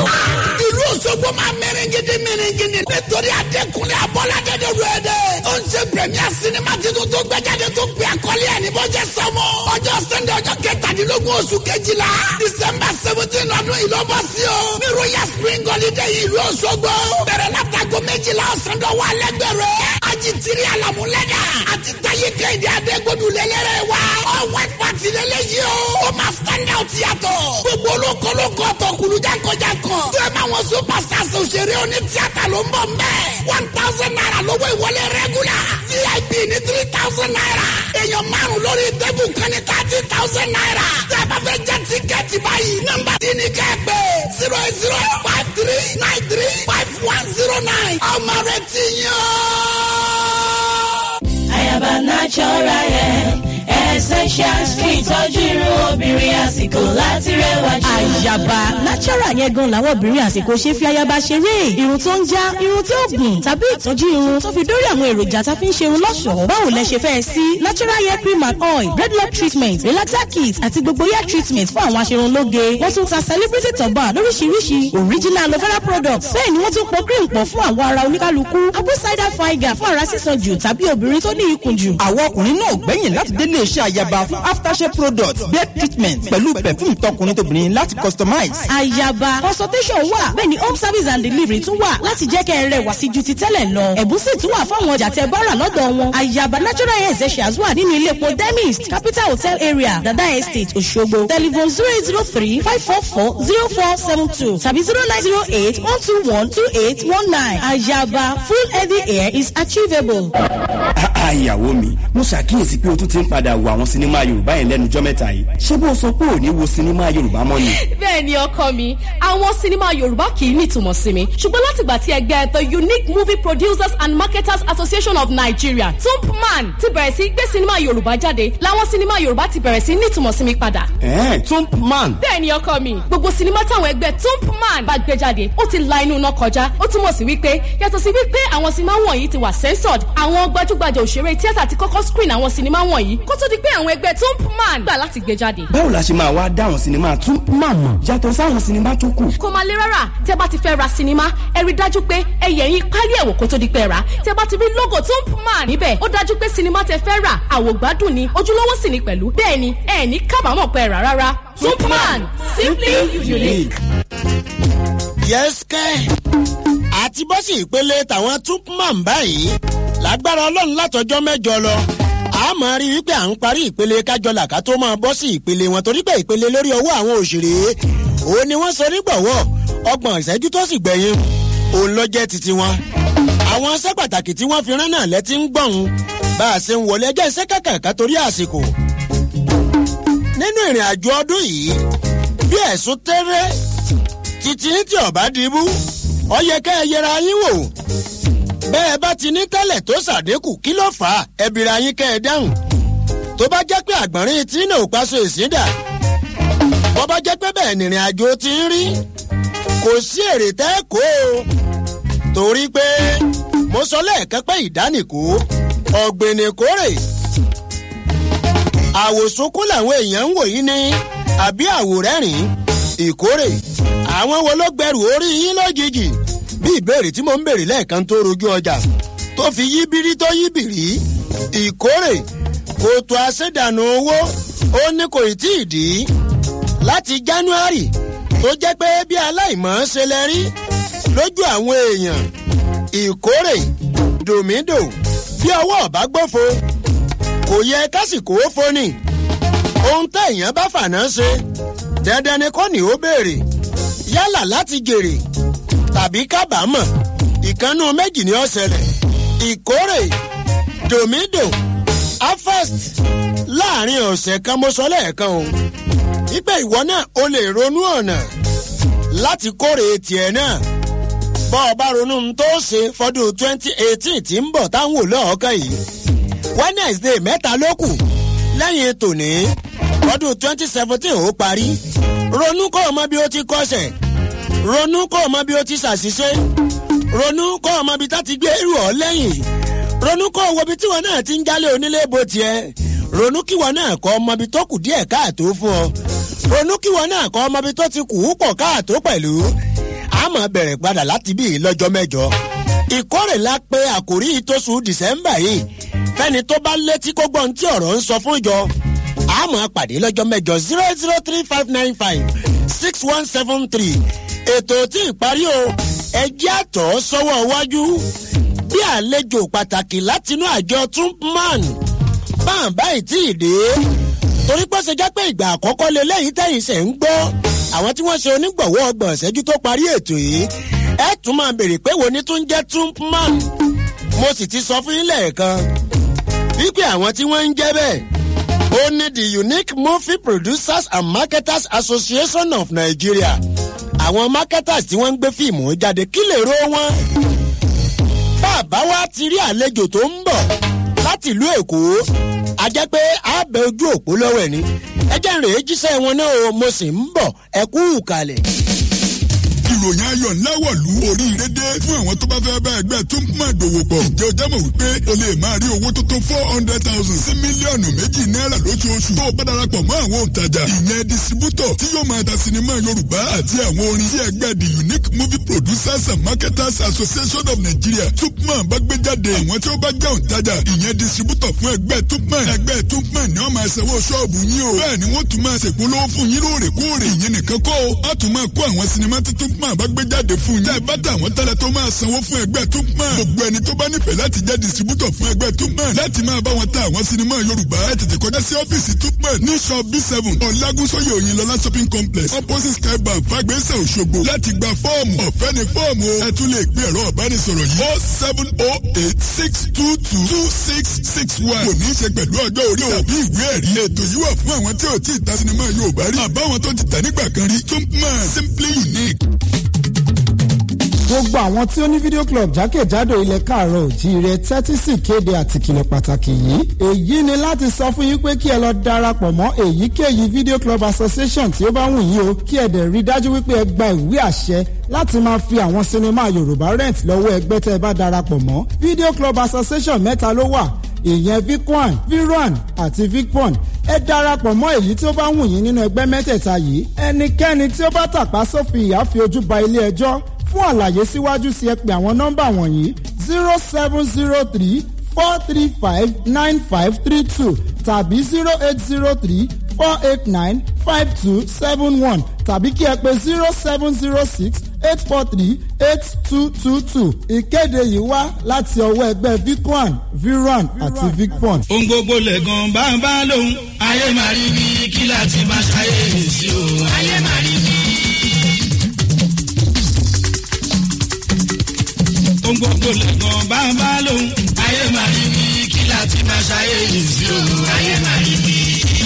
ìlú òṣogbo máa mẹ́rẹ̀ngidi mẹ́rẹ̀ngidi nítorí adékúnlé abọ́ládé de rẹ̀dẹ̀. ó ń ṣe premier sinimá titun tó gbẹ́jáde tó gbé àkọlé ẹ̀ ní bọ́jẹ́ sọmọ. ọjọ́ sẹ́ndẹ̀ ọjọ́ kẹtàdínlógún oṣù kejìlá december seventeen ọdún yìí ló bọ́ sí o. ní royal spring holiday ìlú òṣogbo. bẹ̀rẹ̀ látago méjìlá ọ̀sán dọ̀wọ́ alẹ́gbẹ̀rẹ̀. ajitiri alamulẹ́dà àti taye kẹ́hìndé adégbòdù lélẹ́rẹ̀ wa. all white party lélẹ́yìí o. ó máa stand out yàtọ̀. gbogbo olókolókó ọ̀tọ̀kùlù jankan-jankan. tó ẹ máa wọn superstars òṣèré oní tíátà ló ń bọ̀ mbẹ́. one thousand naira lówó ìwọlé regular. vip ní three thousand naira. èèyàn márùn lórí tẹ́bù kan ní thirty thousand naira. tẹ́ ẹ bá fẹ́ jẹ́ tíkẹ́ẹ̀tì báyìí. nọ́mbà tí ni kẹ́ ẹ pé zero eight zero five three nine three five one zero nine. ọmọ rẹ ti yàn. Ayaba natural hair essentials fún ìtọ́jú irun obìnrin àsìkò láti rẹwà jù. àyàbá natural yẹn gan làwọn obìnrin àsìkò ṣe fi ayaba ṣeré irun tó ń já irun tí ó gùn tàbí ìtọ́jú irun tó fi dórí àwọn èròjà tá a fi ń ṣerun lọ́ṣọ̀ọ́ báwo lẹ ṣe fẹ́ sí natural hair cream and oil dreadlock treatment relaxer kit àti gbogbo hair treatment fún àwọn aṣerunlóge wọ́n tún ta celebrity turban lóríṣiríṣi original aloe vera products bẹ́ẹ̀ ni wọ́n tún pọ̀ cream pọ̀ fún àwọn ara oníkálukú apple cider vinegar fún ara sísan jù tàbí obìnrin tó ní ikùn jù. àwọn ọkùnrin náà gbẹ̀yìn láti délé iṣẹ́ àyàbá fún aftershave products bed treatment pẹ̀lú perfume tọkùnrin tóbìnrin láti customize. àyàbá consultation wà bẹ́ẹ̀ ni home service and delivery tún wà láti jẹ́ kẹ́ ẹ rẹwà sí ju ti tẹ́lẹ̀ lọ. ẹ̀bùn sì tún wà fáwọn ọjà tẹ bá rà lọ́dọ̀ wọn. àyàbá natural hair essentials wà nínú ilé epo demist capital hotel area dada estate òṣogbo telephone zero eight zero three five four four zero four seven two tàbí zero nine zero eight one two one two eight one nine. àyàbá full healthy hair is achievable. ìyàwó mi mo ṣàkíyèsí pé o tún ti ń padà wo àwọn sinimá yorùbá yẹn lẹ́nu jọ́ mẹ́ta yìí ṣé bó o sọ pé ò ní wo sinimá yorùbá mọ́ ni. bẹ́ẹ̀ ni ọkọ mi àwọn sinimá yorùbá kì í nítumọ̀ sí mi ṣùgbọ́n látìgbà tí ẹgbẹ́ the unique movie producers and marketers association of nigeria tumpman ti bẹ̀rẹ̀ sí gbé sinimá yorùbá jáde làwọn sinimá yorùbá ti bẹ̀rẹ̀ sí nítumọ̀ sí mi padà. ẹ̀ẹ́n tumpman. bẹ́ẹ̀ ni ọkọ mi gbogbo sinimá táwọn ẹgbẹ́ tumpman bá gbé jáde ó ti la inú iná kọjá ó túmọ̀ sí wípé yàtọ̀ sí wípé àwọn sinimá wọ̀nyí ti wà censored àwọn gbajúgbajà òṣèré tíátà ti kọ́kọ́ screen àwọn sinimá wọ̀nyí kó tó di pé àwọn ẹgbẹ́ tumpman gbà láti gbé jáde. báwo la ṣe máa wá dá àwọn sinimá tumpman mọ̀ yàtọ̀ sáwọn sinimá tó kù. kò máa lé rárá tẹ bá ti fẹ́ ra sinimá ẹ rí dájú pé ẹ yẹ̀ yín pálí ẹ̀wò kó tó di pé ra tẹ bá ti rí logo tumpman níbẹ̀ ó dájú pé sinimá tẹ fẹ́ rà àwògbádùn ni ojúlówó sì ni pẹ̀lú bẹ́ẹ̀ ni ẹ ní kábàámọ̀ pẹ́ rà rárá tumpman simply unique. yẹ́sìkẹ́ àti bọ́sì ìpele tàwọn tupman báyìí lágbára ọlọ́run látọjọ́ mẹ́jọ lọ a máa rí wípé à ń parí ìpele kájọlà ká tó máa bọ́ sí ìpele wọn torí pé ìpele lórí ọwọ́ àwọn òṣèré òun ni wọ́n sọ nígbọ̀wọ́ ọgbọ̀n ìṣẹ́jú tó sì gbẹ̀yìn òun ló jẹ́ titi wọn. àwọn iṣẹ́ pàtàkì tí wọ́n fi rán náà lẹ́tí ń gbọ̀hún bá a ṣe ń wọlé ẹjẹ́ iṣẹ́ kàkàkà torí àsìkò. nínú ìrìn àjò ọdún yìí bí ẹ̀sùn tẹ́rẹ́ títí tí ọ̀bá dìbú ọ yẹ kẹ́ ẹ yẹra yín wò bẹ́ẹ̀ bá ti ní tẹ́lẹ̀ tó ṣàdínkù kí ló fà á ẹbìrì ayín kẹ́ ẹ dáhùn tó bá jẹ́ pé àgbọ̀nrín tí náà ò paṣọ ìsíndà bọ́ bá jẹ́ pé bẹ́ẹ̀ nìrìn àjò ti ń rí kò sí èrè tẹ́ kó o torí pé mo sọ lẹ́ẹ̀kan pé ìdánìkó ọ̀gbìnìkórè àwòsókún làwọn èèyàn ń wò yín ní àbí àwòrẹ́rìn ìkórè àwọn wo ló gbẹrù orí yín lójijì bí ìbéèrè tí mo ń béèrè lẹ́ẹ̀kan tó rojú ọjà tó fi yí bírí tó yí bìrí ìkórè kòtò àṣẹdànù owó ó ní kò tí ì dì í láti january tó jẹ́ pé bí aláìmọ̀ ṣe lẹ rí lójú àwọn èèyàn ìkórè dòmídò bí ọwọ́ ọ̀bá gbófo kò yẹ kásìkò ó foni ohun téèyàn bá fàná ṣe dandan ni kò ní ó béèrè yálà láti jèrè tàbí kábàámọ̀ ìkànnù méjì ni ó ṣẹlẹ̀ ìkórè dòmídò afest láàrin ọ̀sẹ̀ kan mo sọ lẹ́ẹ̀kan o wípé ìwọ náà o lè ronú ọ̀nà láti kórè tiẹ̀ náà bọ́ ọ bá ronú tó ṣe fọdún twenty eighteen tí ń bọ̀ táwọn olóòókàn yìí wednesday mẹ́ta ló kù lẹ́yìn tòní fọdún twenty seventeen ó parí ronú kó o mọ bí o ti kọsẹ̀ ronú kó o mọ bí o ti ṣàṣìṣe ronú kó o mọ bí tá ti gbé irú ọ lẹ́yìn ronú kó o wo bí tíwọn náà ti ń jálé onílé bó tiẹ̀ ronú kíwọ náà kọ́ ọmọ bí tó kù díẹ̀ káàtó fún ọ ronú kíwọ náà kọ́ ọmọ bí tó ti kù ú pọ̀ káàtó pẹ̀lú àmọ́ bẹ̀rẹ̀ padà láti bí lọ́jọ́ mẹ́jọ ìkórè la pé àkòrí ìtòsù dìsẹ́mbà yìí fẹ́ni tó bá létí kó gbọ́n tí ọ̀rọ̀ ń sọ fún ìjọ àmọ́ pàdé lọ́jọ́ mẹ́jọ zero zero three five nine five six one seven three ètò tí ìparí o ẹjẹ́ àtọ̀ sọ́wọ́ iwájú bí àlejò pàtàkì látinú àjọ tumpman báwọn báyìí tí ì dé torí pé ṣe jẹ́ pé ìgbà àkọ́kọ́ lélẹ́yìí tẹ̀yìn ṣẹ̀ ń gbọ́ àwọn tí wọ́n ṣe onígbọ̀wọ́ ọgbọ̀n ṣẹ́jú tó parí ètò yìí ẹ tún máa béèrè pé wo ni tún jẹ́ tumpman mo sì ti sọ fún yín lẹ́ẹ̀kan wípé àwọn tí wọ́n ń jẹ́ bẹ́ẹ̀ ó ní the unique movie producers and marketers association of nigeria àwọn marketers tí wọ́n ń gbé fíìmù jáde kí lè ro wọn. bàbá wa ti rí àlejò tó ń bọ̀ láti ìlú èkó a jẹ́ pé a bẹ ojú òpó lọ́wọ́ ẹ̀ ni ẹ jẹ́ rèé jíṣẹ́ wọn náà o mo sì ń bọ̀ ẹ kú ìkàlẹ̀. ìròyìn ayọ̀ ńlá wọ̀lú oríire dé fún àwọn tó bá fẹ́ bá ẹgbẹ́ tó ń máa dòwò pọ̀. ǹjẹ́ o jẹ́ mọ̀ wípé o lè máa rí owó tó tó four hundred thousand sí mílíọ̀nù méjì náírà lóṣooṣù tó o bá darapọ̀ mọ́ àwọn òǹtajà ìyẹn distributor tí yóò máa ta sinimá yorùbá àti àwọn orin tí ẹgbẹ́ the unique movie producers and marketers association of nigeria tupman bá gbé jáde àwọn tí ó bá jẹ́ òǹtajà ìyẹn distributor fún ẹgbẹ́ tupman ẹgbẹ́ tupman ni wọ́n máa sanwó ṣọ́ọ̀bù yín o bẹ́ẹ̀ ni wọ́n tún máa ṣèpolówó fún yín lóòrèkóòrè ìyẹn nìkan kọ́ o á tún máa kó àwọn sinimá tí tupman bá gbé jáde fún yín. tẹ́ ẹ bá tà wọ́n tẹ́lẹ̀ tó máa sanwó fún ẹgbẹ́ tupman gbogbo ẹni tó bá nífẹ̀ẹ́ láti jẹ́ distributor fún ẹgbẹ́ tupman láti máa bá wọn ta àwọn sinimá yorùbá ẹ tètè kọjá sí ọ́fíìsì tupman ní shop b seven ọ̀làgúnsóyè òyìnlọ́lá shopping complex opposite sky bank fagbésẹ̀ òṣogbo láti gba fọ́ọ̀mù ọ̀fẹ́ ni fọ́ọ̀mù o ẹ tún lè gbé ẹ̀rọ ọ̀bánisọ̀rọ̀ yìí o seven o eight six two two two six six one kò ní í ṣe pẹ̀lú ọjọ́ orí tàbí ìwé ẹ̀rí ètò yìí wà fún àwọn tí ò tí ì ta sinimá yorùbá rí àbáwọn tó ti tà nígbà kan rí tupman simply unique gbogbo àwọn tí ó ní video club jákèjádò ilẹ̀ káàárọ̀ òjíire tẹ́tí sì kéde àtìkìlẹ̀ pàtàkì yìí èyí ni láti sọ fún yín pé kí ẹ lọ darapọ̀ mọ́ èyíkéyìí video club association tí ó bá wù yín o kí ẹ dẹ̀ rí dájú wípé ẹ gba ìwé àṣẹ láti máa fi àwọn sinimá yorùbá rent lọ́wọ́ ẹgbẹ́ tẹ́ ẹ bá darapọ̀ mọ́ video club association mẹ́ta ló wà ìyẹn vicwan viran àti vicpon ẹ darapọ̀ mọ́ èyí tí ó bá wù yín nínú ẹgbẹ́ mẹ́tẹ̀ẹ̀ta yìí ẹnikẹ́ni tí ó bá tàpá sófin ìyá fi ojú ba ilé ẹjọ́ fún àlàyé síwájú sí ẹ pé àwọn nọ́mbà wọ̀nyí zero seven zero three four three five nine five three two tàbí zero eight zero three four eight nine five two seven one tàbí kí ẹ pé zero seven zero six eight four three eight two two two ìkéde yìí wá láti ọwọ́ ẹgbẹ́ vicwan viran àti vicpon. ohun gbogbo lẹ̀gàn bá ń bá lóhun ayé máa rí bí kí láti máa ṣàyè sí o ayé máa rí bí. ohun gbogbo lẹ̀gàn bá ń bá lóhun ayé máa rí bí kí láti máa ṣàyè sí o ayé máa rí bí.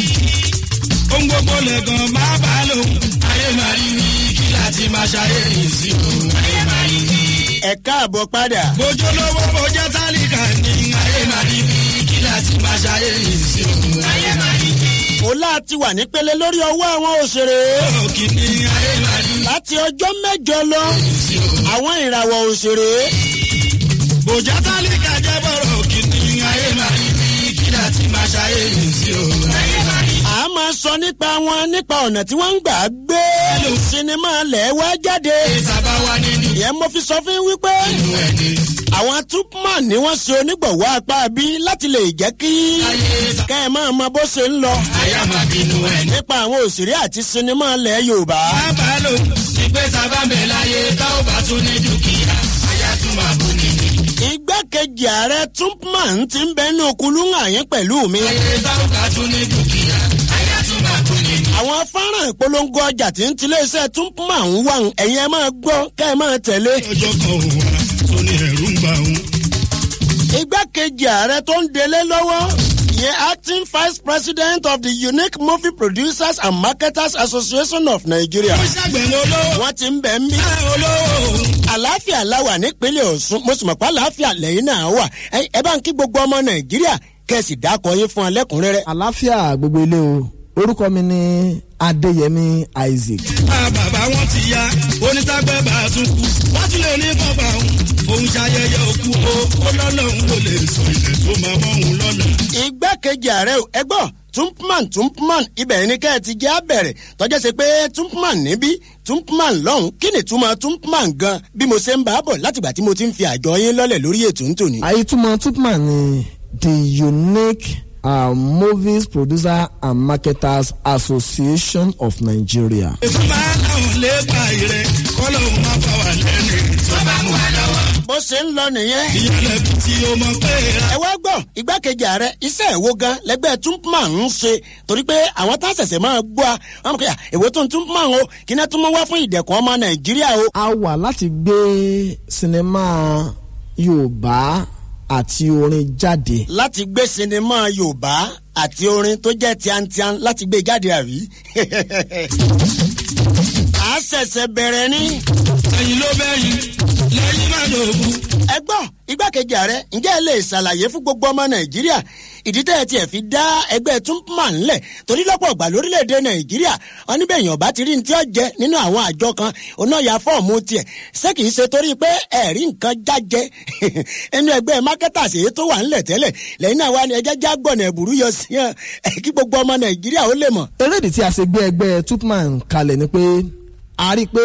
ohun gbogbo lẹ̀gàn bá bá lóhun ayé máa rí bí kí láti máa ṣàyè sí o ayé máa rí bí. ẹ káàbọ̀ padà. bójú lówó bójá tálíkà ní ayé máa rí bí kí láti máa ṣàyè sí o ayé máa rí bí. ọlá ti wà nípele lórí ọwọ́ àwọn òṣèré. òkìní ayé máa rí bí. láti ọjọ́ mẹ́jọ lọ àwọn ìràwọ̀ òṣèré. bójá tálíkà jẹ́ bọ̀rọ̀ òkìní ayé máa rí bí kí láti máa ṣàyè sí o ayé máa rí bí. a máa sọ nípa wọn nípa ọ̀nà tí wọ́n ń gbà gbé sinimá lẹ̀ wá jáde. ìsàbá wa nínú. ìyẹn mo fi sọ fún yín wípé àwọn tupman ni wọ́n ṣe onígbọ̀wọ́ apá bí láti lè jẹ́ kí kẹ́ ẹ máa mọ bó ṣe ń lọ. àyà máa bínú ẹ̀ ní. nípa àwọn òṣèré àti sinimá lẹ̀ yorùbá. bàbá lò ìgbé sábà bẹ̀ láyé tá ò bá tún ní dúkìá àyà tún máa bù ní. igbákejì ààrẹ tupman ti ń bẹnu kulunga yẹn pẹ̀lú mi. ayé tá ò bá tún ní dúkìá àyà tún máa bù ní. àwọn fọ́nrán ìpolongo ọjà tí ń tilé iṣẹ́ tupman ń wà ẹ̀yin ẹ máa gbọ́ kẹ́ ẹ máa tẹ̀lé. ọjọ́ kan òun wà tó ní ẹ̀rú ń gbà òun. igbákejì ààrẹ tó ń delé lọ́wọ́ ìyẹn acting vice president of the unique movie producers and marketers association of nigeria. ó ṣàgbẹ̀rẹ̀ olówó. wọ́n ti ń bẹ̀ ń bí. olówó. àlàáfíà láwà nípínlẹ̀ ọ̀sùn mo sì mọ̀ pé àlàáfíà lẹ́yìn náà wà ẹ bá ń kí gbogbo ọmọ nàìjíríà kẹ́sì dákọ̀ yín fún alẹ́kùnrẹ́rẹ́. àlàáfíà gbogbo ilé o orúkọ mi ni adéyẹmí isaac. bàbá wọn ti ya onítàgbẹ́ bá a tún kú wọ́n tún lè ní bàbá òun òun ṣayẹyẹ òkú o ó lọ́lọ́run ló lè sọ ilẹ̀ tó máa mọ́ òun lọ́la. igbákejì ààrẹ ò ẹgbọ́n tumpman tumpman ibẹ̀ ni kẹ́ ẹ ti jẹ́ abẹ̀rẹ̀ tọ́jọ́ ṣe pé tumpman níbí tumpman lọ́hùn kí ni túmọ̀ tumpman gan bí mo ṣe ń bá a bọ̀ látìgbà tí mo ti ń fi àjọ yín lọ́lẹ̀ lórí ètò ń tòní. àyètúmọ̀ tupman ni the unique uh, movies producer and marketers association of nigeria. ìfúnpá làwọn lè pa ìrẹ kọ́lọ̀ òun máa bá wà lẹ́nu tó bá mú wa lọ́wọ́. bó ṣe ń lọ nìyẹn. ìyẹlẹ tí o mọ pé. ẹ wá gbọ́ igbákejì ààrẹ iṣẹ́ ìwo gan lẹ́gbẹ́ tumpman ń ṣe torí pé àwọn tá a ṣẹ̀ṣẹ̀ máa gbọ́ a wọn kò yà èwo tó ń tumpman o kí náà tún mọ́ wá fún ìdẹ̀kùn ọmọ nàìjíríà o. a wà láti gbé sinimá yorùbá àti orin jáde. láti gbé sinimá yorùbá àti orin tó jẹ́ tiantian láti gbé jáde àrí. a a ṣẹ̀ṣẹ̀ bẹ̀rẹ̀ ní. ẹ̀yin ló bẹ́yìn lẹ́yìn má dògún. ẹ gbọ́ igbákejì ààrẹ ǹjẹ́ ẹ lè ṣàlàyé fún gbogbo ọmọ nàìjíríà ìdí tẹ́ ẹ tiẹ̀ fi dá ẹgbẹ́ túnpùmá ńlẹ̀ torí lọ́pọ̀ ọ̀gbà lórílẹ̀‐èdè nàìjíríà wọn níbẹ̀ èèyàn bá ti rí ní tí ó jẹ nínú àwọn àjọ kan oná ya fọ́ọ̀mù tiẹ̀ ṣé kìí ṣe torí pé ẹ̀rí nǹkan jájẹ ẹnu ẹgbẹ́ mákẹ́tàsì èyí tó wà ńlẹ̀ tẹ́lẹ̀ lẹ́yìn náà wà ní ẹjẹ́ jágbọ̀nà ẹ̀bùrú yọ sí hàn kí gbogbo ọmọ nàìjíríà ó lè mọ̀. erédìí tí a ṣe gbé ẹgbẹ́ tupman kalẹ̀ ni pé a rí i pé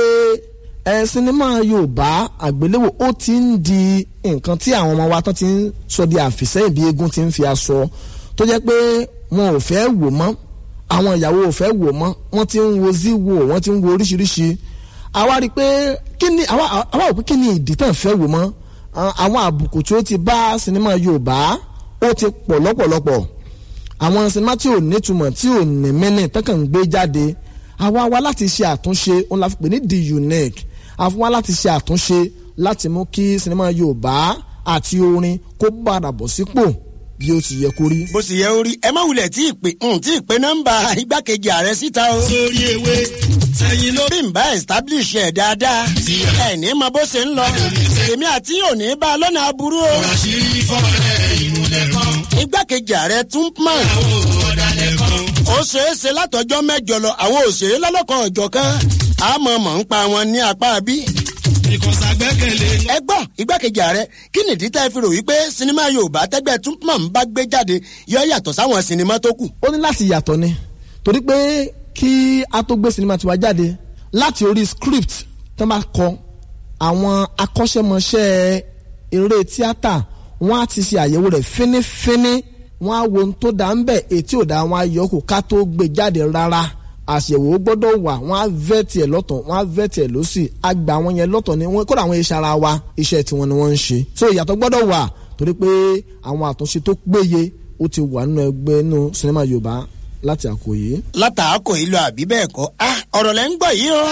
ẹ sinimá yorùbá àgbéléwò ó ti ń di nǹkan tí àwọn ọmọ wa tán ti ń sọ di àfìsẹ́yìn bí eégún ti ń fi aṣọ tó jẹ́ pé wọn ò fẹ́ wò mọ́ àwọn ìyàwó ò fẹ́ wò mọ́ wọ́n ti ń wo zíwò wọ́n ti ń wo oríṣiríṣi àwa rí i pé kí ni àwa àwa ò pé kí ni ìdí tán fẹ́ wò mọ́ àwọn àbùkù tí ó ti bá sinimá yorùbá ó ti pọ̀ lọ́pọ̀lọpọ̀ àwọn sinimá tí ò nítumọ̀ tí ò ní mẹ́nì tán kàn ń gbé jáde àwa wá láti ṣe àtúnṣe òun la fi pè ní the unique àfún wa láti ṣe àtúnṣe láti mú kí sinimá yorùbá àti orin kó padà bọ̀ sípò bí ó ti yẹ kó rí. bó sì yẹ ó rí ẹ má wulẹ̀ tí ì pè tí ì pè nọ́mbà igbákejì ààrẹ síta o. sórí ewé sẹ́yìn ló. bí n bá establish ẹ̀ dáadáa ẹ̀ ní mọ bó ṣe ń lọ èmi àti yóò ní bá a lọ́nà aburú o. àṣírí fọ́ọ̀rẹ́ ìmùlẹ̀ kan. igbákejì ààrẹ túnpman àwọn ọ̀dàlẹ̀ kan. ó ṣeé ṣe látọjọ́ mẹ́jọ lọ àwọn òṣèré lọ́lọ́kan ọ̀jọ̀ kan àmọ́ mọ̀ ń pa wọn ní apá bí ìkọ̀sà gbẹ́kẹ̀lé. ẹ gbọ́ igbákejì ààrẹ kí nìdí tẹ́ fi rò wípé sinimá yorùbá tẹ́gbẹ́ túnpọ̀n bá gbé jáde yọ yàtọ̀ sáwọn sinimá tó kù. ó ní láti yàtọ̀ ni torí pé kí a tó gbé sinimá tiwa jáde láti orí script tó bá kọ àwọn akọ́ṣẹ́mọṣẹ́ eré tíátà wọ́n á ti ṣe àyẹ̀wò rẹ̀ fínífíní wọ́n á wo ohun tó dá ń bẹ̀ ètí ò dá wọn á yọ kó ká tó gbé jáde rárá àṣẹwò gbọ́dọ̀ wà wọ́n á vẹ́tì ẹ̀ lọ́tọ̀ wọ́n á vẹ́tì ẹ̀ lọ́sì àgbà wọn yẹn lọ́tọ̀ ni wọ́n kódà àwọn iṣẹ́ ara wa iṣẹ́ tiwọn ni wọ́n ń ṣe so ìyàtọ̀ gbọ́dọ̀ wà torí pé àwọn àtúnṣe tó péye ó ti wà nínú ẹgbẹ́ inú sinimá yorùbá láti àkòyé. látàákò yìí lọ àbí bẹ́ẹ̀ kọ́ ọ̀rọ̀ lẹ́ ń gbọ́ yìí o.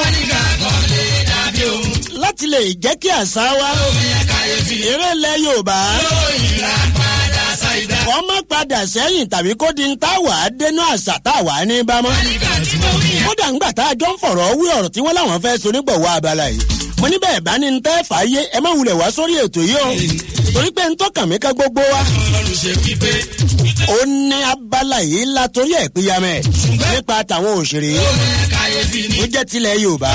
láti lè jẹ́ kí àṣà wa eré ilẹ̀ yorùbá kọ́ má padà sẹ́yìn tàbí kó di ń tá wà á dénú àṣà tá a wà á ní bámọ́. kódà ńgbà tá a jọ ń fọ̀rọ̀ wí ọ̀rọ̀ tí wọ́n láwọn fẹ́ sonígbọ̀wọ́ abala yìí. mo ní bẹ́ẹ̀ bá ní ń tẹ́ fàáyé ẹ má wulẹ̀ wá sórí ètò yìí o. torí pé ń tọ́kàn mí ká gbogbo wa. ó ní abala yìí la torí ẹ̀ pínyàmẹ́ nípa tàwọn òṣèré tó jẹ́ tilẹ̀ yorùbá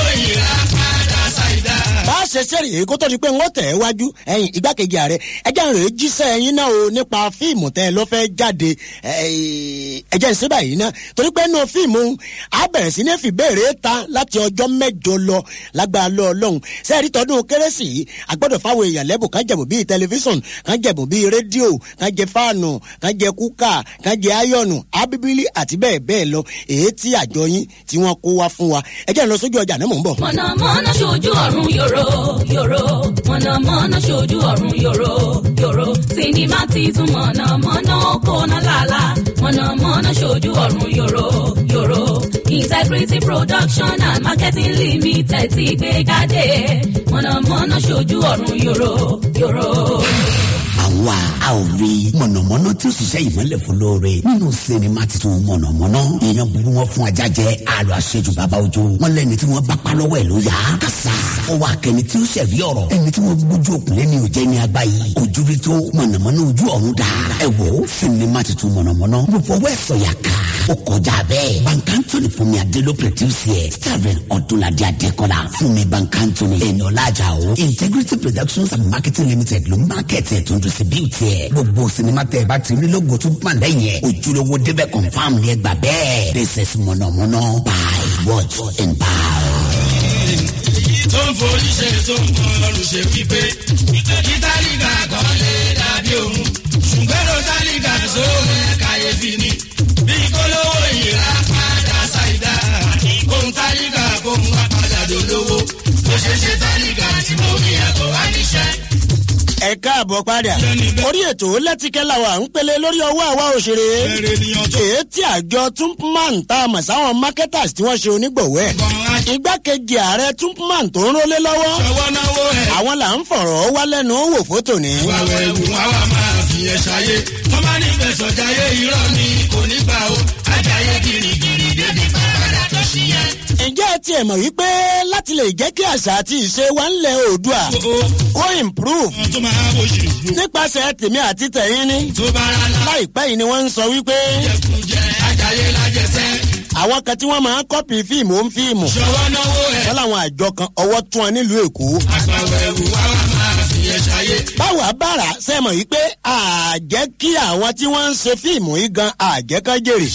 bá a ṣe ṣẹ́rì èyí kó tó di pé wọ́n tẹ̀ ẹ́ wájú ẹ̀yìn igbákejì ààrẹ ẹjẹ́ ń rèé jíṣẹ́ ẹyin náà o nípa fíìmù tẹ́ ẹ lọ́ fẹ́ jáde ẹjẹ́ ń ṣe báyìí ná torí pé nínú fíìmù a bẹ̀rẹ̀ sí ní fi béèrè ta láti ọjọ́ mẹ́jọ lọ lágbára lọ ọlọ́run sẹ́ẹ̀rí tọdún kérésì yìí àgbọ̀dọ̀ fáwọn èèyàn lẹ́bùn kan jẹ̀bù bíi tẹlifíṣọ̀n kan jẹ̀bù bíi rédíò kan jẹ fáànù kan jẹ kúkà kan jẹ áyọ̀nù ábíbílì àti bẹ́ẹ̀ bẹ́ẹ̀ lọ èyí tí àjọ yín tí wọ́n kó wá fún wa ẹjẹ́ ń lọ sójú ọjà náà mò ń bọ̀. mọ̀nàmọ́ná ṣojú ọ̀run yòrò yòrò mọ̀nàmọ́ná ṣojú ọ̀run yòrò yòrò sinimá titun mọ̀nàmọ́ná kóná lálá mọ̀nàmọ́ná ṣojú ọ̀run yòrò yòrò integrity production and marketing limited ti gbé jáde mọ̀nàmọ́ná ṣojú ọ̀run yòrò yòrò àwa a ò rí mọ̀nàmọ́ná tí ó ṣiṣẹ́ ìmọ̀lẹ̀ fún lóore nínú sinimá titun mọ̀nàmọ́ná èèyàn burú wọn fún ajá jẹ àlọ́ àṣejù bàbá ojú wọn lẹ́ni tí wọ́n bá pa lọ́wọ́ ẹ̀ ló yá kásá ó wà kẹ́ni tí ó ṣẹ̀rí ọ̀rọ̀ ẹni tí wọ́n gbójú òkùnlẹ̀ ni ò jẹ́ ní abá yìí ojú rí tó mọ̀nàmọ́ná ojú ọ̀run dà ẹ wò ó sinimá titun mọ̀nàmọ́ná mo fọwọ́ ẹ̀ sọ̀yà ká ó kọjá bẹ́ẹ̀ bankantoni fúnmi adelo produce ẹ̀ starring ọdúnladé adékọ́lá fúnmi bankantoni ẹ̀nọ́lájà o integrity productions and marketing limited ló market ẹ̀ tó ń distribute ẹ̀ gbogbo sinimá tẹ̀ ẹ bá ti rí lógo tó pàn lẹ́yìn ẹ̀ ojúlówó débẹ̀ confam ni ẹ gbà bẹ́ẹ̀ this is mọ̀nàmọ́ná buy watch and buy. tó ń forí ṣe tó ń kan ọrùn ṣe wípé ìtàlíkà kan lè dàbí òun ṣùgbọ́n tálíkà sóhun kàyéfì ni bí kólówó ìlà padà ṣàìdá kóhun tálíkà kóhun wá padà dolówó bó ṣe ṣe tálíkà tí mo rí ẹ̀kọ́ wá níṣẹ́ ẹ káàbọ̀ padà orí ètò lẹ́tìkẹ́ làwọn à ń pele lórí ọwọ́ àwa òṣèré èyí tí àjọ tumpman tá a mọ̀ sáwọn marketers tí wọ́n ṣe onígbọ̀wọ́ ẹ̀ igbákejì ààrẹ tumpman tó ń rólé lọ́wọ́ àwọn là ń fọ̀rọ̀ wá lẹ́nu wò fótò ní. wàwẹ̀ ewu wọn wà máa fi ẹ̀ ṣayé wọ́n bá ní fẹ̀sọ̀ jayé irọ́ ni kò ní gbà ó ajáyé girigiri débi bàbá tó ṣí yẹn. ǹjẹ́ ẹ tiẹ̀ mọ̀ wípé láti lè jẹ́ kí àṣà àti ìṣe wa ń lẹ̀ oòdùà kó improve nípasẹ̀ tèmi àti tẹ̀yìn ni láìpẹ́ yìí ni wọ́n ń sọ wípé àwọn kan tí wọ́n máa ń kọ́pì fíìmù ó ń fíìmù wọ́n láwọn àjọ kan ọwọ́ tún wọn nílùú èkó báwa bára ṣe mọ̀ yìí pé àjẹ́ kí àwọn tí wọ́n ń ṣe fíìmù yìí gan àjẹ́ kan jèrè.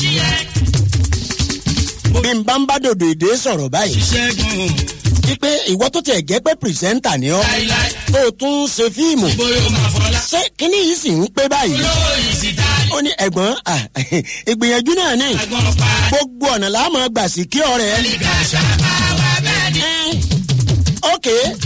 bí n bá ń bá dòdò èdè sọ̀rọ̀ báyìí. wípé ìwọ tó tiẹ̀ jẹ́ pé pìrìsẹ́ńtà ni ọ́ tó o tún ń ṣe fíìmù. ṣé kíní yìí sì ń pé báyìí. ó ní ẹ̀gbọ́n ìgbìyànjú náà ní gbogbo ọ̀nà láàmú gbà sí kí ọ̀rẹ́. ok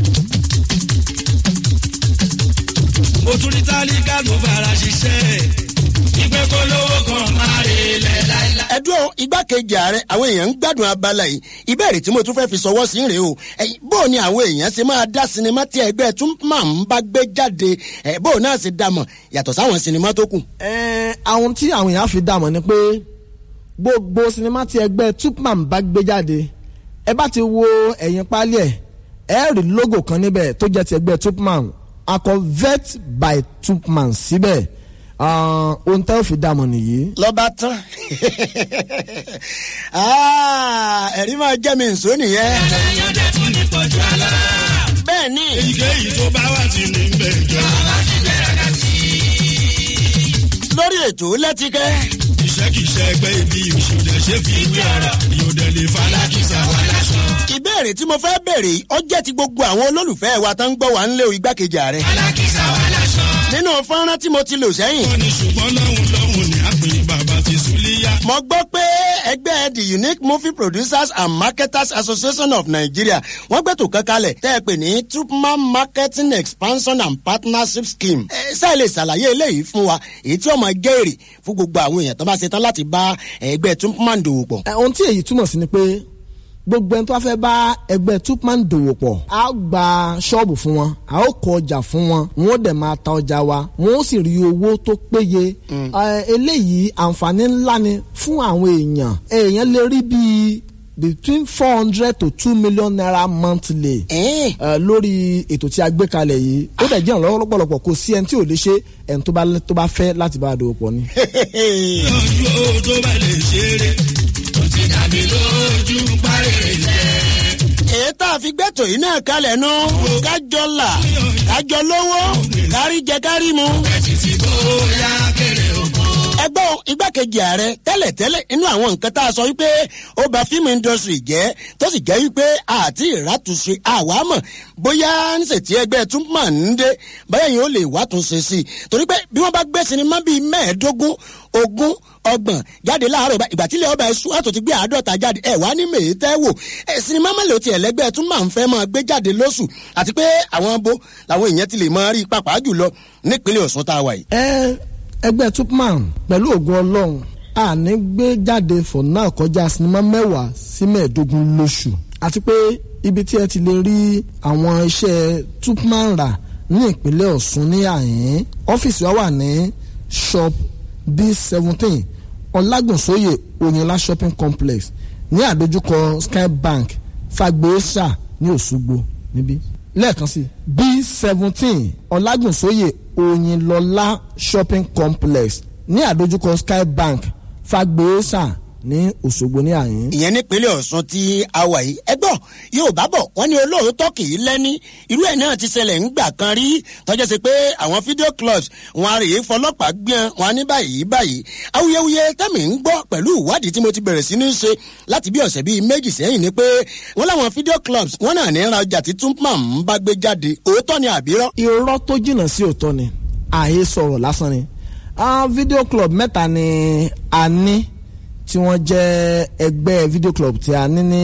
mo tún ní tálíkà ló fara ṣiṣẹ́ ìpè kó lówó kan máa rè lẹ̀ láìláì. ẹdùn igbákejì ààrẹ àwọn èèyàn ń gbádùn abala yìí ìbéèrè tí mo tún fẹ́ fi sọwọ́ sí rèé o ẹ̀yin, bó o ní àwọn èèyàn ṣe máa dá sinimá tí ẹgbẹ́ tún máa ń bá gbé jáde ẹ̀, bó o náà ṣe dá mọ̀ yàtọ̀ sáwọn sinimá tó kù. Ẹ, àwọn tí àwọn èèyàn fi dààmú ni pé gbogbo sinimá tí ẹgbẹ́ tupman bá gbé jáde ẹ bá ti wo ẹ̀yìn pálí ẹ̀ ẹ rí logo kan níbẹ̀ tó jẹ́ ti ẹgbẹ́ tupman akọ vet by tupman síbẹ̀ Ah, ohun tẹ́ ò fi dààmú nìyí. lọ́ba tán Ah, ẹ̀rí máa jẹ́ mi nsọ nìyẹn. èèyàn dẹ̀ tún ní pọ̀jù àlá. bẹ́ẹ̀ ni. èyíkéyìí tó bá wà tí ní bẹ̀ jọ. lórí ètò lẹ́tíkẹ́. iṣẹ́ kì í ṣe ẹgbẹ́ ibi ìṣòdẹ̀ ṣe fi ìwé ọ̀rọ̀ ìyòdẹ̀ lè fa alákìsà wà láṣọ. ìbéèrè tí mo fẹ́ béèrè yìí, ó jẹ́ ti gbogbo àwọn olólùfẹ́ wa tó ń gbọ́ wa ń lé o igbákejì ààrẹ. alákìsà wà láṣọ. nínú fọ́nrán tí mo ti lò sẹ́yìn. wọ́n ní ṣùgbọ́n lọ́hùn lọ́hùn ní àpèyí bàbá ti súlíyà. mo gbọ́ pé ẹgbẹ́ the unique movie producers and marketers association of nigeria wọ́n gbẹ́tò kan kalẹ̀ tẹ́ ẹ pè ní tupman marketing expansion and partnership scheme. ẹ sáà lè ṣàlàyé eléyìí fún wa èyí tí ó máa jẹ́ èrè fún gbogbo àwọn èèyàn tó bá ṣe tán láti bá ẹgbẹ́ tupman dòwò pọ̀. Ẹ, ohun tí èyí túmọ̀ sí ni pé gbogbo ẹni tó bá fẹ́ bá ẹgbẹ́ tupman dòwò pọ̀ a ó gba ṣọ́ọ̀bù fún wọn a ó kọ ọjà fún wọn wọn ó dẹ̀ máa ta ọjà wa wọn ó sì rí owó tó péye Ẹ, eléyìí àǹfààní ńlá ni fún àwọn èèyàn èèyàn lè rí bíi between four hundred to two million naira monthly ẹ, lórí ètò tí a gbé kalẹ̀ yìí ó dẹ̀ jẹ́ ìrànlọ́wọ́ lọ́pọ̀lọpọ̀ kò sí ẹni tí ò lè ṣe ẹni tó bá tó bá fẹ́ láti bá a dòwò pọ̀ ni. ojú o tó bá lè ṣeré tó ti dàbí lójú parí rẹ̀. èyí tá a fi gbẹ́tò yìí náà kalẹ̀ nù kájọ là kájọ lówó kárí jẹ kárí mu. títí bóyá kéré oko. ẹgbọ́n igbákejì ààrẹ tẹ́lẹ̀tẹ́lẹ̀ inú àwọn nǹkan tá a sọ wípé ó ba fíìmù industry jẹ́ tó sì jẹ́ wípé àti ìràtúnṣe àwa mọ̀ bóyá níṣètì ẹgbẹ́ túmọ̀ ń dé báyà yìí ó lè wàtúnṣe sí i torí pé bí wọ́n bá gbé sinimá bíi mẹ́ẹ̀ẹ́dógún ogún ọgbọ̀n jáde láàárọ̀ bá- ìgbà tílẹ̀ ọba ẹ̀sùn àtò ti gbé àádọ́ta jáde ẹ̀ wá ní mèétẹ́ wò ẹ̀ sinimá mélòó tiẹ̀ lẹ́gbẹ́ tún máa ń fẹ́ máa gbé jáde lóṣù àti pé àwọn bo làwọn èèyàn ti lè máa rí pàápàá jùlọ nípínlẹ̀ ọ̀sùn tá a wà yìí. ẹ ẹgbẹ́ tupman pẹ̀lú ògùn ọlọ́run a ní gbé jáde for now kọjá sinimá mẹ́wàá sí mẹ́ẹ̀ẹ́dógún lóṣù àti pé ibi tí ẹ ti lè rí àwọn iṣẹ́ tupman rà ní ìpínlẹ̀ ọ̀ṣun ní àyín ọ́fíìsì wa wà ní shop b seventeen ọlágùnsóyè òyìnlá shopping complex ní àdójúkọ sky bank fagbèésà ní òṣogbo níbí lẹ́ẹ̀kan sí b seventeen ọlágùnsóyè òyìnlọ́lá shopping complex ní àdójúkọ sky bank fagbèésà ní òṣogbo ní àyín. ìyẹn nípínlẹ̀ ọ̀sùn tí a wà yìí ẹgbọ́n yóò bá bọ̀ wọ́n ní olóòótọ́ kì í lẹ́ni irú ẹ̀ náà ti ṣẹlẹ̀ ńgbà kan rí tọ́jọ́ sí pé àwọn fídíò clubs wọn a rèé fọlọ́pàá gbìyàn wọn a ní báyìí báyìí awuyewuye tẹ́mi ń gbọ́ pẹ̀lú ìwádìí tí mo ti bẹ̀rẹ̀ sí ní ṣe láti bí ọ̀sẹ̀ bíi méjì sẹ́yìn ni pé wọ́n láwọn fídíò clubs wọ́n náà ní ra ọjà tí túnpàm ń bá gbé jáde òótọ́ ni àbírọ́. irọ́ tó jìnnà sí òótọ́ ni àhesọ sọ̀rọ̀ lásán ni Ah, video club mẹ́ta ni a ní tí wọ́n jẹ́ ẹgbẹ́ video club tí a ní ní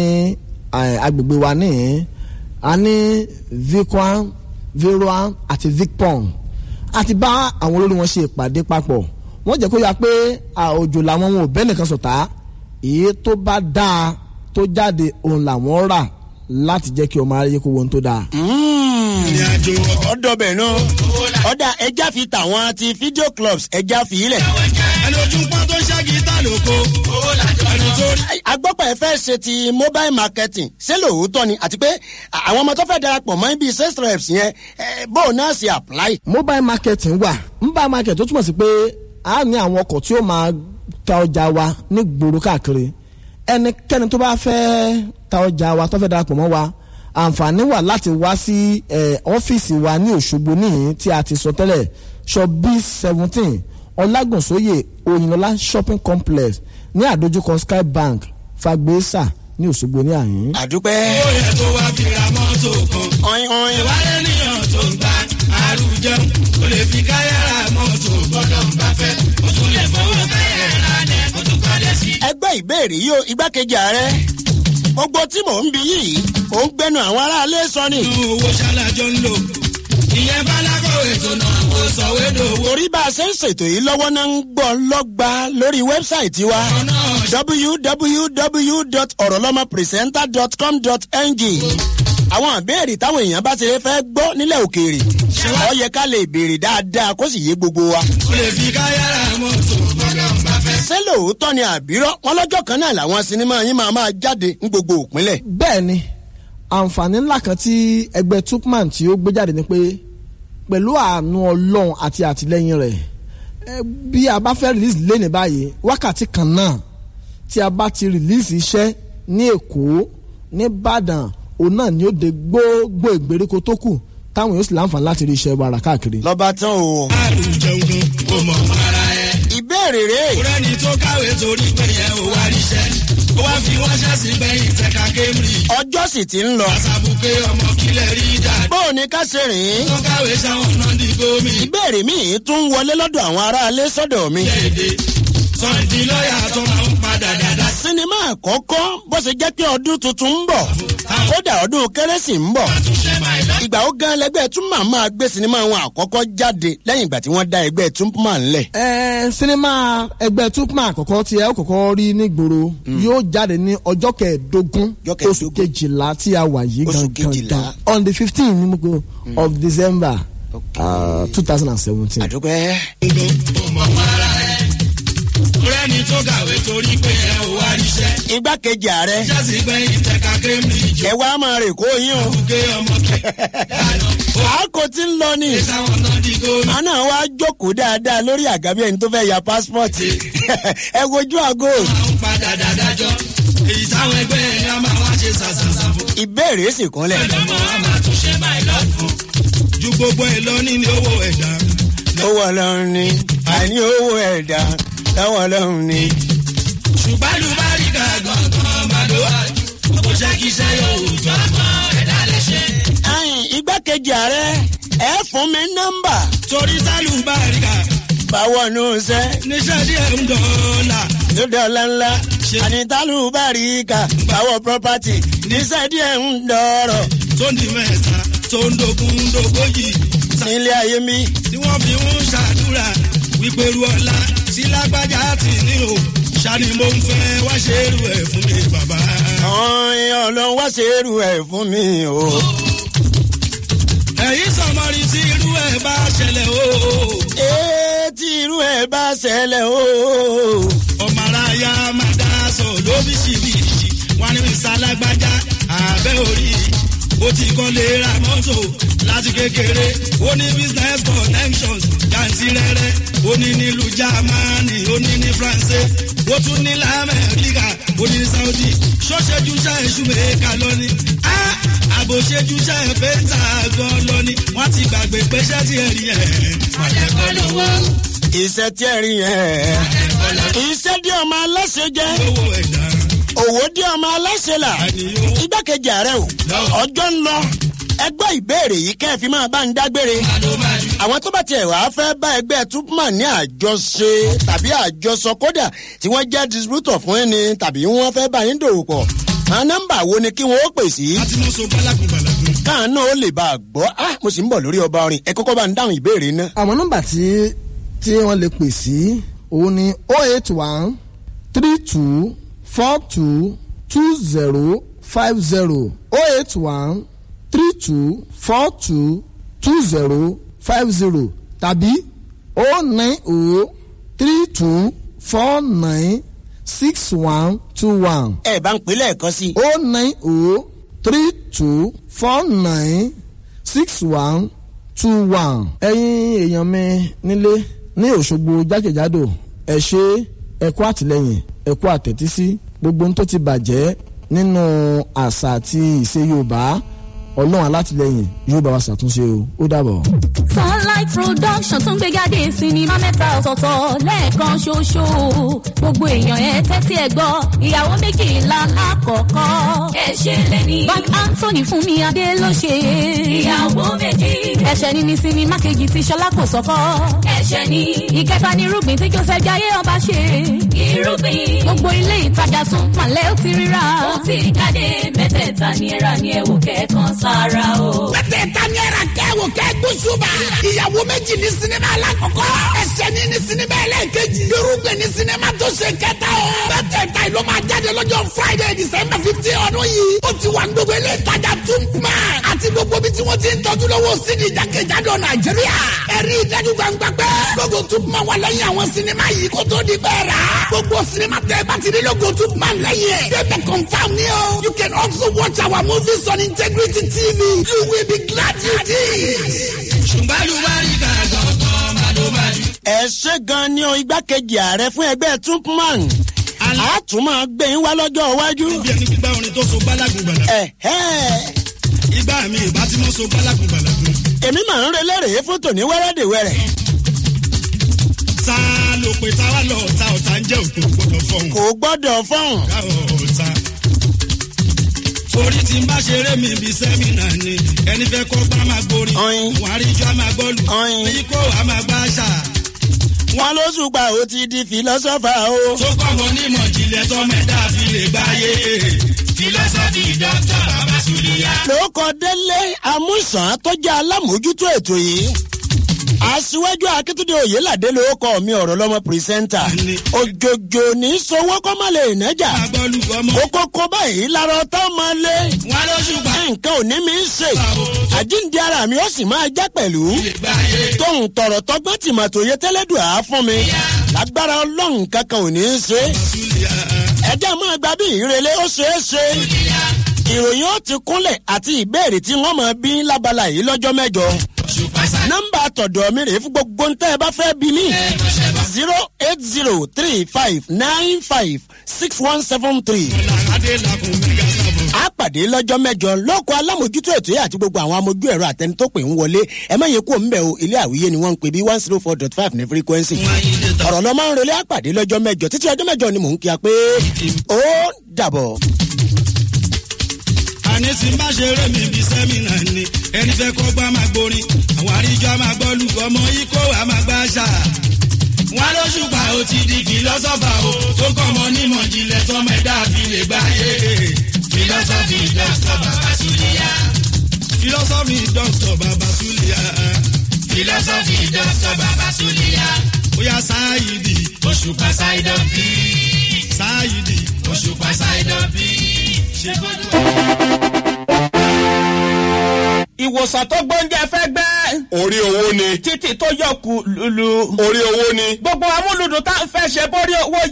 eh, agbègbè wa ní a ní vicwan viroan àti vicpong àti bá àwọn olórí wọn ṣe ìpàdé papọ̀ wọ́n jẹ́ kó yà pé òjò làwọn wọn ò bẹ́ẹ̀ nìkan sọ̀tá èyí tó bá dáa tó jáde òun làwọn rà láti jẹ́ kí ọmọ aráyé kó wọn tó dáa. Mm, ọ̀dọ̀bẹ̀ náà ọ̀dà ẹja fi tàwọn ti video clubs ẹja fi ilẹ̀. ẹni ojú pọ́n tó ṣáàgì tá lóko ẹni tó rí. agbọ́pọ̀ ẹ fẹ́ ṣe ti mobile marketing ṣé lóòótọ́ ni àti pé àwọn ọmọ tó fẹ́ darapọ̀ mọ́ ibi sales reps yẹn eh, bóun náà ṣe apply. mobile marketing wà mobile market tó túmọ̀ sí pé a ní àwọn ọkọ̀ tí ó máa ta ọjà wa ní gbòòrò káàkiri ẹnikẹ́ni tó bá fẹ́ ta ọjà wa tó fẹ́ darapọ̀ mọ́ wa àǹfààní wà láti wá sí eh, ọ́fíìsì wa ní òṣogbo níyìn tí a ti sọ tẹ́lẹ̀ shop b seventeen ọlágùnsóyè òyìnlọ́lá shopping complex ní àdójúkọ sky bank fagbesa ní òṣogbo ní àyín. àdúpẹ́. ó yẹ tó wá fi ra mọ́tò kan. ọ̀yin ọ̀yin. ìwádìí ènìyàn tó ń gba àrùn jẹun ó lè fi káyàrá mọ́tò gbọ́dọ̀ ń bá fẹ́ ó tún lè fọwọ́ káyàrá lẹ̀ kó tún kọ́lé sí. ẹgbẹ́ ìbéèrè yìí o igbákejì ààrẹ gbogbo tí mò ń bi yìí ò ń gbẹnu àwọn aráalé sọ ni. inú owó ṣálájọ ń lò ìyẹn bálákọ̀wé tó náà kó sọ̀wédowó. torí bá a ṣe ń ṣètò yìí lọ́wọ́ náà ń gbọ́ lọ́gba lórí wẹ́bsáìtì wa www.orolomopresenter.com.ng àwọn ìbéèrè táwọn èèyàn bá ti lè fẹ́ gbọ́ nílẹ̀ òkèèrè ọ yẹ ká lè béèrè dáadáa kó sì yé gbogbo wa. ó lè fi káyàrá mọ́tò gbọ́dọ̀ ń bá fẹ́. ṣé lóòótọ́ ni àbírọ́ wọn lọ́jọ́ kan náà làwọn sinimá yín máa máa jáde ní gbogbo òpinlẹ̀. bẹ́ẹ̀ ni àǹfààní ńlá kan tí ẹgbẹ́ tupman tí ó gbé jáde ni pé pẹ̀lú àánú ọlọ́run àti àtìlẹ́yìn rẹ̀ ẹ, bí a bá fẹ́ release lé ní báyìí wákàtí kan náà tí a bá ti release iṣẹ́ ní èkó ní ìbàdàn òun náà ni ó de gbogbo ìgbèríko tó kù táwọn yóò sì láǹfààní láti rí iṣẹ́ wàrà káàkiri. lọ́ba tán o. àrùn jẹun gan kò mọ̀ ara ẹ̀. ìbéèrè rèé. kúrẹ́ni tó kàwé torí pé yẹn ò wá ríṣẹ́ ó wá fi wọ́n ṣẹ́sì gbẹ̀yìn tẹ̀ka cambridge. ọjọ́ sì ti ń lọ. àṣàbùkẹ́ ọmọ kílẹ̀ rí dáadáa. bó o ní ká ṣe rìn ín. tó kàwé sáwọn náà di gómi. ìbéèrè míì tún wọlé lọ́dọ̀ àwọn aráalé sọ́dọ̀ mi. léde sọ̀ǹdì lọ́ọ̀yà tó máa ń padà dáadáa. sinimá àkọ́kọ́ bó ṣe jẹ́ pé ọdún tuntun ń bọ̀ kódà ọdún kérésì ń bọ̀ ìgbà ó gan lẹgbẹ́ túmọ̀ máa gbé sinimá wọn àkọ́kọ́ jáde lẹ́yìn ìgbà tí wọ́n dá ẹgbẹ́ túmọ̀ ńlẹ̀. ẹ sinimá ẹgbẹ́ tupman àkọ́kọ́ tí ẹ ó kọ́kọ́ rí nígboro yóò jáde ní ọjọ́ kẹẹ̀ẹ́dógún oṣù kejìlá tí a wà yìí gangan gan on the fifteen ní gbogbo of december two thousand and seventeen. àdúpẹ́. kúrẹ́ni tó kàwé torí pé yẹn ò wá ríṣẹ́. igbákejì ààrẹ ṣẹ́sì gbẹ̀yìn tẹ̀ka cambridge. ẹ wá máa rè kó yín o. àbùkẹ́ ọmọ àákò tí ń lọ ni. sáwọn náà di gómi. àná wa jókòó dáadáa lórí àgábí ẹni tó fẹ́ ya pásítọ̀tì ẹ wojú àgọ́. àwọn padà dáadájọ́ èyí táwọn ẹgbẹ́ ẹ̀ ní a máa wá ṣe ṣàṣàṣà fún. ìbéèrè sì kúnlẹ̀. ọmọ a máa tún ṣe máa lọ fún. ju gbogbo ẹ lọ nínú owó ẹ̀dá. owó ọlọ́run ni àní owó ẹ̀dá lọ́wọ́ ọlọ́run ni. ṣùgbọ́n lùbáríkà gangan máa lọ wájú. kò ṣe kí iṣẹ́ yóò tó àmọ́ ẹ̀dá lè ṣe. ẹyin igbákejì ààrẹ ẹ fún mi nọ́mbà. torí sálùbáríkà. báwo nù sẹ́. níṣẹ́ díẹ̀ ń dọ̀ọ́là. tó dọ̀ọ́lá ńlá. àní tálùbáríkà báwo property níṣẹ́ díẹ̀ ń dọ̀ọ̀rọ̀. tó ń di mẹ́ta tó ń dogun dogójì. nílé ayé mi. tí wọ́n fi ń ṣàdúrà wípé ru ọ̀la sí lágbájá tì ní o ṣáni mo ń fẹ́ wá ṣe é rú ẹ̀ fún mi bàbá. ọ̀hún ọlọ́run wá ṣe é rú ẹ̀ fún mi o. ẹ̀yin sọmọrin tí irú ẹ̀ bá ṣẹlẹ̀ o. ee tí irú ẹ̀ bá ṣẹlẹ̀ o. ọmọ aráyá máa dá sọ lóríṣiríṣi wọn ní sálágbájá àbẹ́ orí ó ti kọ́ lè ra mọ́tò láti kékeré ó ní business connections jàǹtìrẹrẹ ó ní nílùú germany ó ní ní france ó tún ní lamẹ́ríkà ó ní saudi ṣọ́ṣẹ́júṣà ìṣúmẹ̀ẹ́ka lọ́ni àbòṣejúṣà ìfẹ́ǹtà gan lọ́ni wọ́n ti gbàgbé pẹ́ṣẹ́ tí ẹ rí ẹ̀. àjẹkọ́ lówó. iṣẹ́ tí ẹ rí yẹn. iṣẹ́ dí ọmọ aláṣẹ jẹ́. owó ẹ̀dá òwò dí ọmọ aláṣẹ là igbákejì ààrẹ o ọjọ́ ń lọ ẹgbẹ́ ìbéèrè yìí kẹ́ ẹ fi máa bá ń dágbére àwọn tó bá tiẹ̀ wàá fẹ́ bá ẹgbẹ́ tupman ní àjọṣe tàbí àjọsọ kódà tí wọ́n jẹ́ distributor fún ẹni tàbí wọ́n fẹ́ bá yín dòwò pọ̀ àwọn nọ́mbà wo ni kí wọ́n ó pè sí. káà náà ó lè bá a gbọ́ ah mo sì ń bọ̀ lórí ọba orin ẹ kọ́kọ́ bá ń dáhùn ìbéèrè náà. àwọn nọ́mbà tí tí wọ́n lè pè sí òun ni oh eight one three two four two two zero five zero oh eight one three two four two two zero five zero tàbí o nine o three two four nine six one two one. ẹ bá ń pè lẹ́ẹ̀kan sí. o nine o three two four nine six one two one. ẹ̀yin èèyàn mi nílé ní òṣogbo jákèjádò ẹ ṣe ẹ kú àtìlẹyìn ẹ kú àtẹ̀tísí gbogbo ohun tó ti bàjẹ́ nínú àṣà àti ìṣe yorùbá ọlọ́run alátìlẹyìn yóò bá wa ṣàtúnṣe o ó dàbọ̀. sunlight production tún gbé jáde sinimá mẹ́ta ọ̀tọ̀ọ̀tọ̀ lẹ́ẹ̀kan ṣoṣo gbogbo èèyàn ẹ tẹ́tí ẹ gbọ́ ìyàwó méjìlá lákọ̀ọ́kọ́. ẹ ṣe lẹ́ni. bank anthony fún mi adé ló ṣe. ìyàwó méjì. ẹ̀ṣẹ̀ ni ní sinimá kejì tí ṣọlá kò sọ́kọ́. ẹ̀ṣẹ̀ ni. ìkẹta ni irúgbìn tí joseph jayé ọba ṣe. irúgbìn. gbogbo ilé ìtajà tún pàlẹ́ ó ti ríra. ó ti jáde mẹ́tẹ̀ẹ̀ta ni ẹ̀rà ni ẹ̀wò kẹ́ẹ̀kan sára o. mẹ́tẹ̀ẹ̀ta ni ẹ̀rà kẹ́wò kẹ́gbósùbà. ìyàwó méjì ní sinimá alákọ̀ọ́kọ́. ẹ̀ṣẹ̀ ni ní sinimá ẹlẹ́ẹ̀kejì. irúgbìn ní sinimá tó ṣe kẹta o. mẹ́tẹ̀ẹ̀ta ìlú máa jáde lọ́jọ́ friday december fifteen ọdún yìí. ó ti wà ní gbogbo ilé ìtajà túnpùmá. àti gbogbo bí tí wọ́n ti ń tọ́jú lọ́wọ́ sídi jákèjádò nàìjíríà. ẹ̀rí ìdájú gbangba pé gbogbo túnpùmá wà lẹ́yìn àwọn sinimá yìí kó tó di bẹ́ẹ̀ rà. gbogbo sinimá tẹ bá ti rí lógo túnpùmá lẹ́yìn ẹ̀. débẹ̀ confam ni o. you can also watch our movies on integrity tv. you will be glad you did. ṣùgbọ́n yorùbá rí ká gbọ̀ngàn màdùmàdù. ẹ ṣe gan ni o igbákejì ààrẹ fún ẹgbẹ́ tupman a tún máa gbé yín wá lọ́jọ́ iwájú. bí ẹni gbígbá orin tó so gbálágùn gbàlà. ìgbà mi ìbá tí mo so gbálágùn gbàlà dùn. èmi máa ń relẹ́rèé fún tòní wẹ́rẹ́dẹ̀wẹ́rẹ́. ta ló pe ta wá lọ ta ọ̀tá ń jẹ́ òkè gbọ́dọ̀ fọ́hùn. kò gbọ́dọ̀ fọ́hùn. ká ọ̀tá. orí tí n bá ṣeré mi bíi sẹ́mínà ni ẹni fẹ́ kọ́ gbá máa gborí. wàá rí ijó a máa gbọ́lù. èyí kó a máa gbá àṣà. wọn ló ṣùgbà ó ti di fìlọ́sọ́fà o. tó kọ́ mọ onímọ̀ ìjìnlẹ̀ tọ́mọ ẹ̀dá fi lè gbáyé. fìlọ́sọ́fì dọ́kítà bàbá sùlíyà. lóko délé amúsàn tó jẹ́ alámòójútó ètò yìí aṣíwájú akíntúndé oyèládé ló kọ mi ọ̀rọ̀ lọ́mọ pírísẹ́ńtà òjòjò ní sowó kọ́ má lè nájà kókókó báyìí lára ọtá máa lé nǹkan ò ní mi ń ṣe àjíǹde ara mi ó sì máa já pẹ̀lú tóun tọ̀rọ̀ tọgbọ́n tìmọ̀tò yẹ tẹ́lẹ̀dùn á fún mi lágbára ọlọ́run kankan ò ní í ṣe ẹjẹ́ máa gba bí ìrẹ̀lẹ̀ ó ṣeé ṣe ìròyìn ó ti kúnlẹ̀ àti ìbéèrè tí wọ́n máa bí lábala yìí lọ́jọ́ mẹ́jọ nọmba tọ̀dọ̀ mi rèé fún gbogbo ntẹ́ ẹ bá fẹ́ bí mi zero eight zero three five nine five six one seven three. a pàdé lọ́jọ́ mẹ́jọ lọ́kọ̀ alámòjútó ètò yìí àti gbogbo àwọn amójú ẹ̀rọ àtẹni tó pè ń wọlé ẹ má yẹ kó ń bẹ̀ o ilé àwíyé ni wọ́n ń pè bí one zero four dot five ní frequency. ọ̀rọ̀ lọ́ máa ń relé àpàdé lọ́jọ́ mẹ́jọ títí ọjọ́ mẹ́jọ ni mò ń kí a pé ó dàbọ̀ àní tí n bá ṣeré mi bíi sẹ́mínà ni ẹni fẹ́ kọ́ gbá máa gborin àwọn àríjọ á máa gbọ́ lùkọ́ ọmọ yìí kó wàá máa gbá ṣá. wọn ló ṣùgbọ́n ó ti di fìlọ́sọ́fà o tó kọ́ ọmọ onímọ̀ ìjìnlẹ̀ tọmọ ẹ̀dá fi lè gbáyé. fìlọ́sọ́fì dọ́kítọ̀ bàbá súlíyà. fìlọ́sọ́fì dọ́kítọ̀ bàbá súlíyà. fìlọ́sọ́fì dọ́kítọ̀ bàbá súlíyà. bóyá sáyidì òṣùpá sáyidọ̀ bí. sáyidì òṣùpá sáyidọ̀ bí. ṣé kó ìwòsàn tó gbóúnjẹ fẹ́ gbẹ́. orí owó ni. títì tó yọkù lulu. orí owó ni. gbogbo amúlùdùn tá a fẹ́ ṣe bórí owó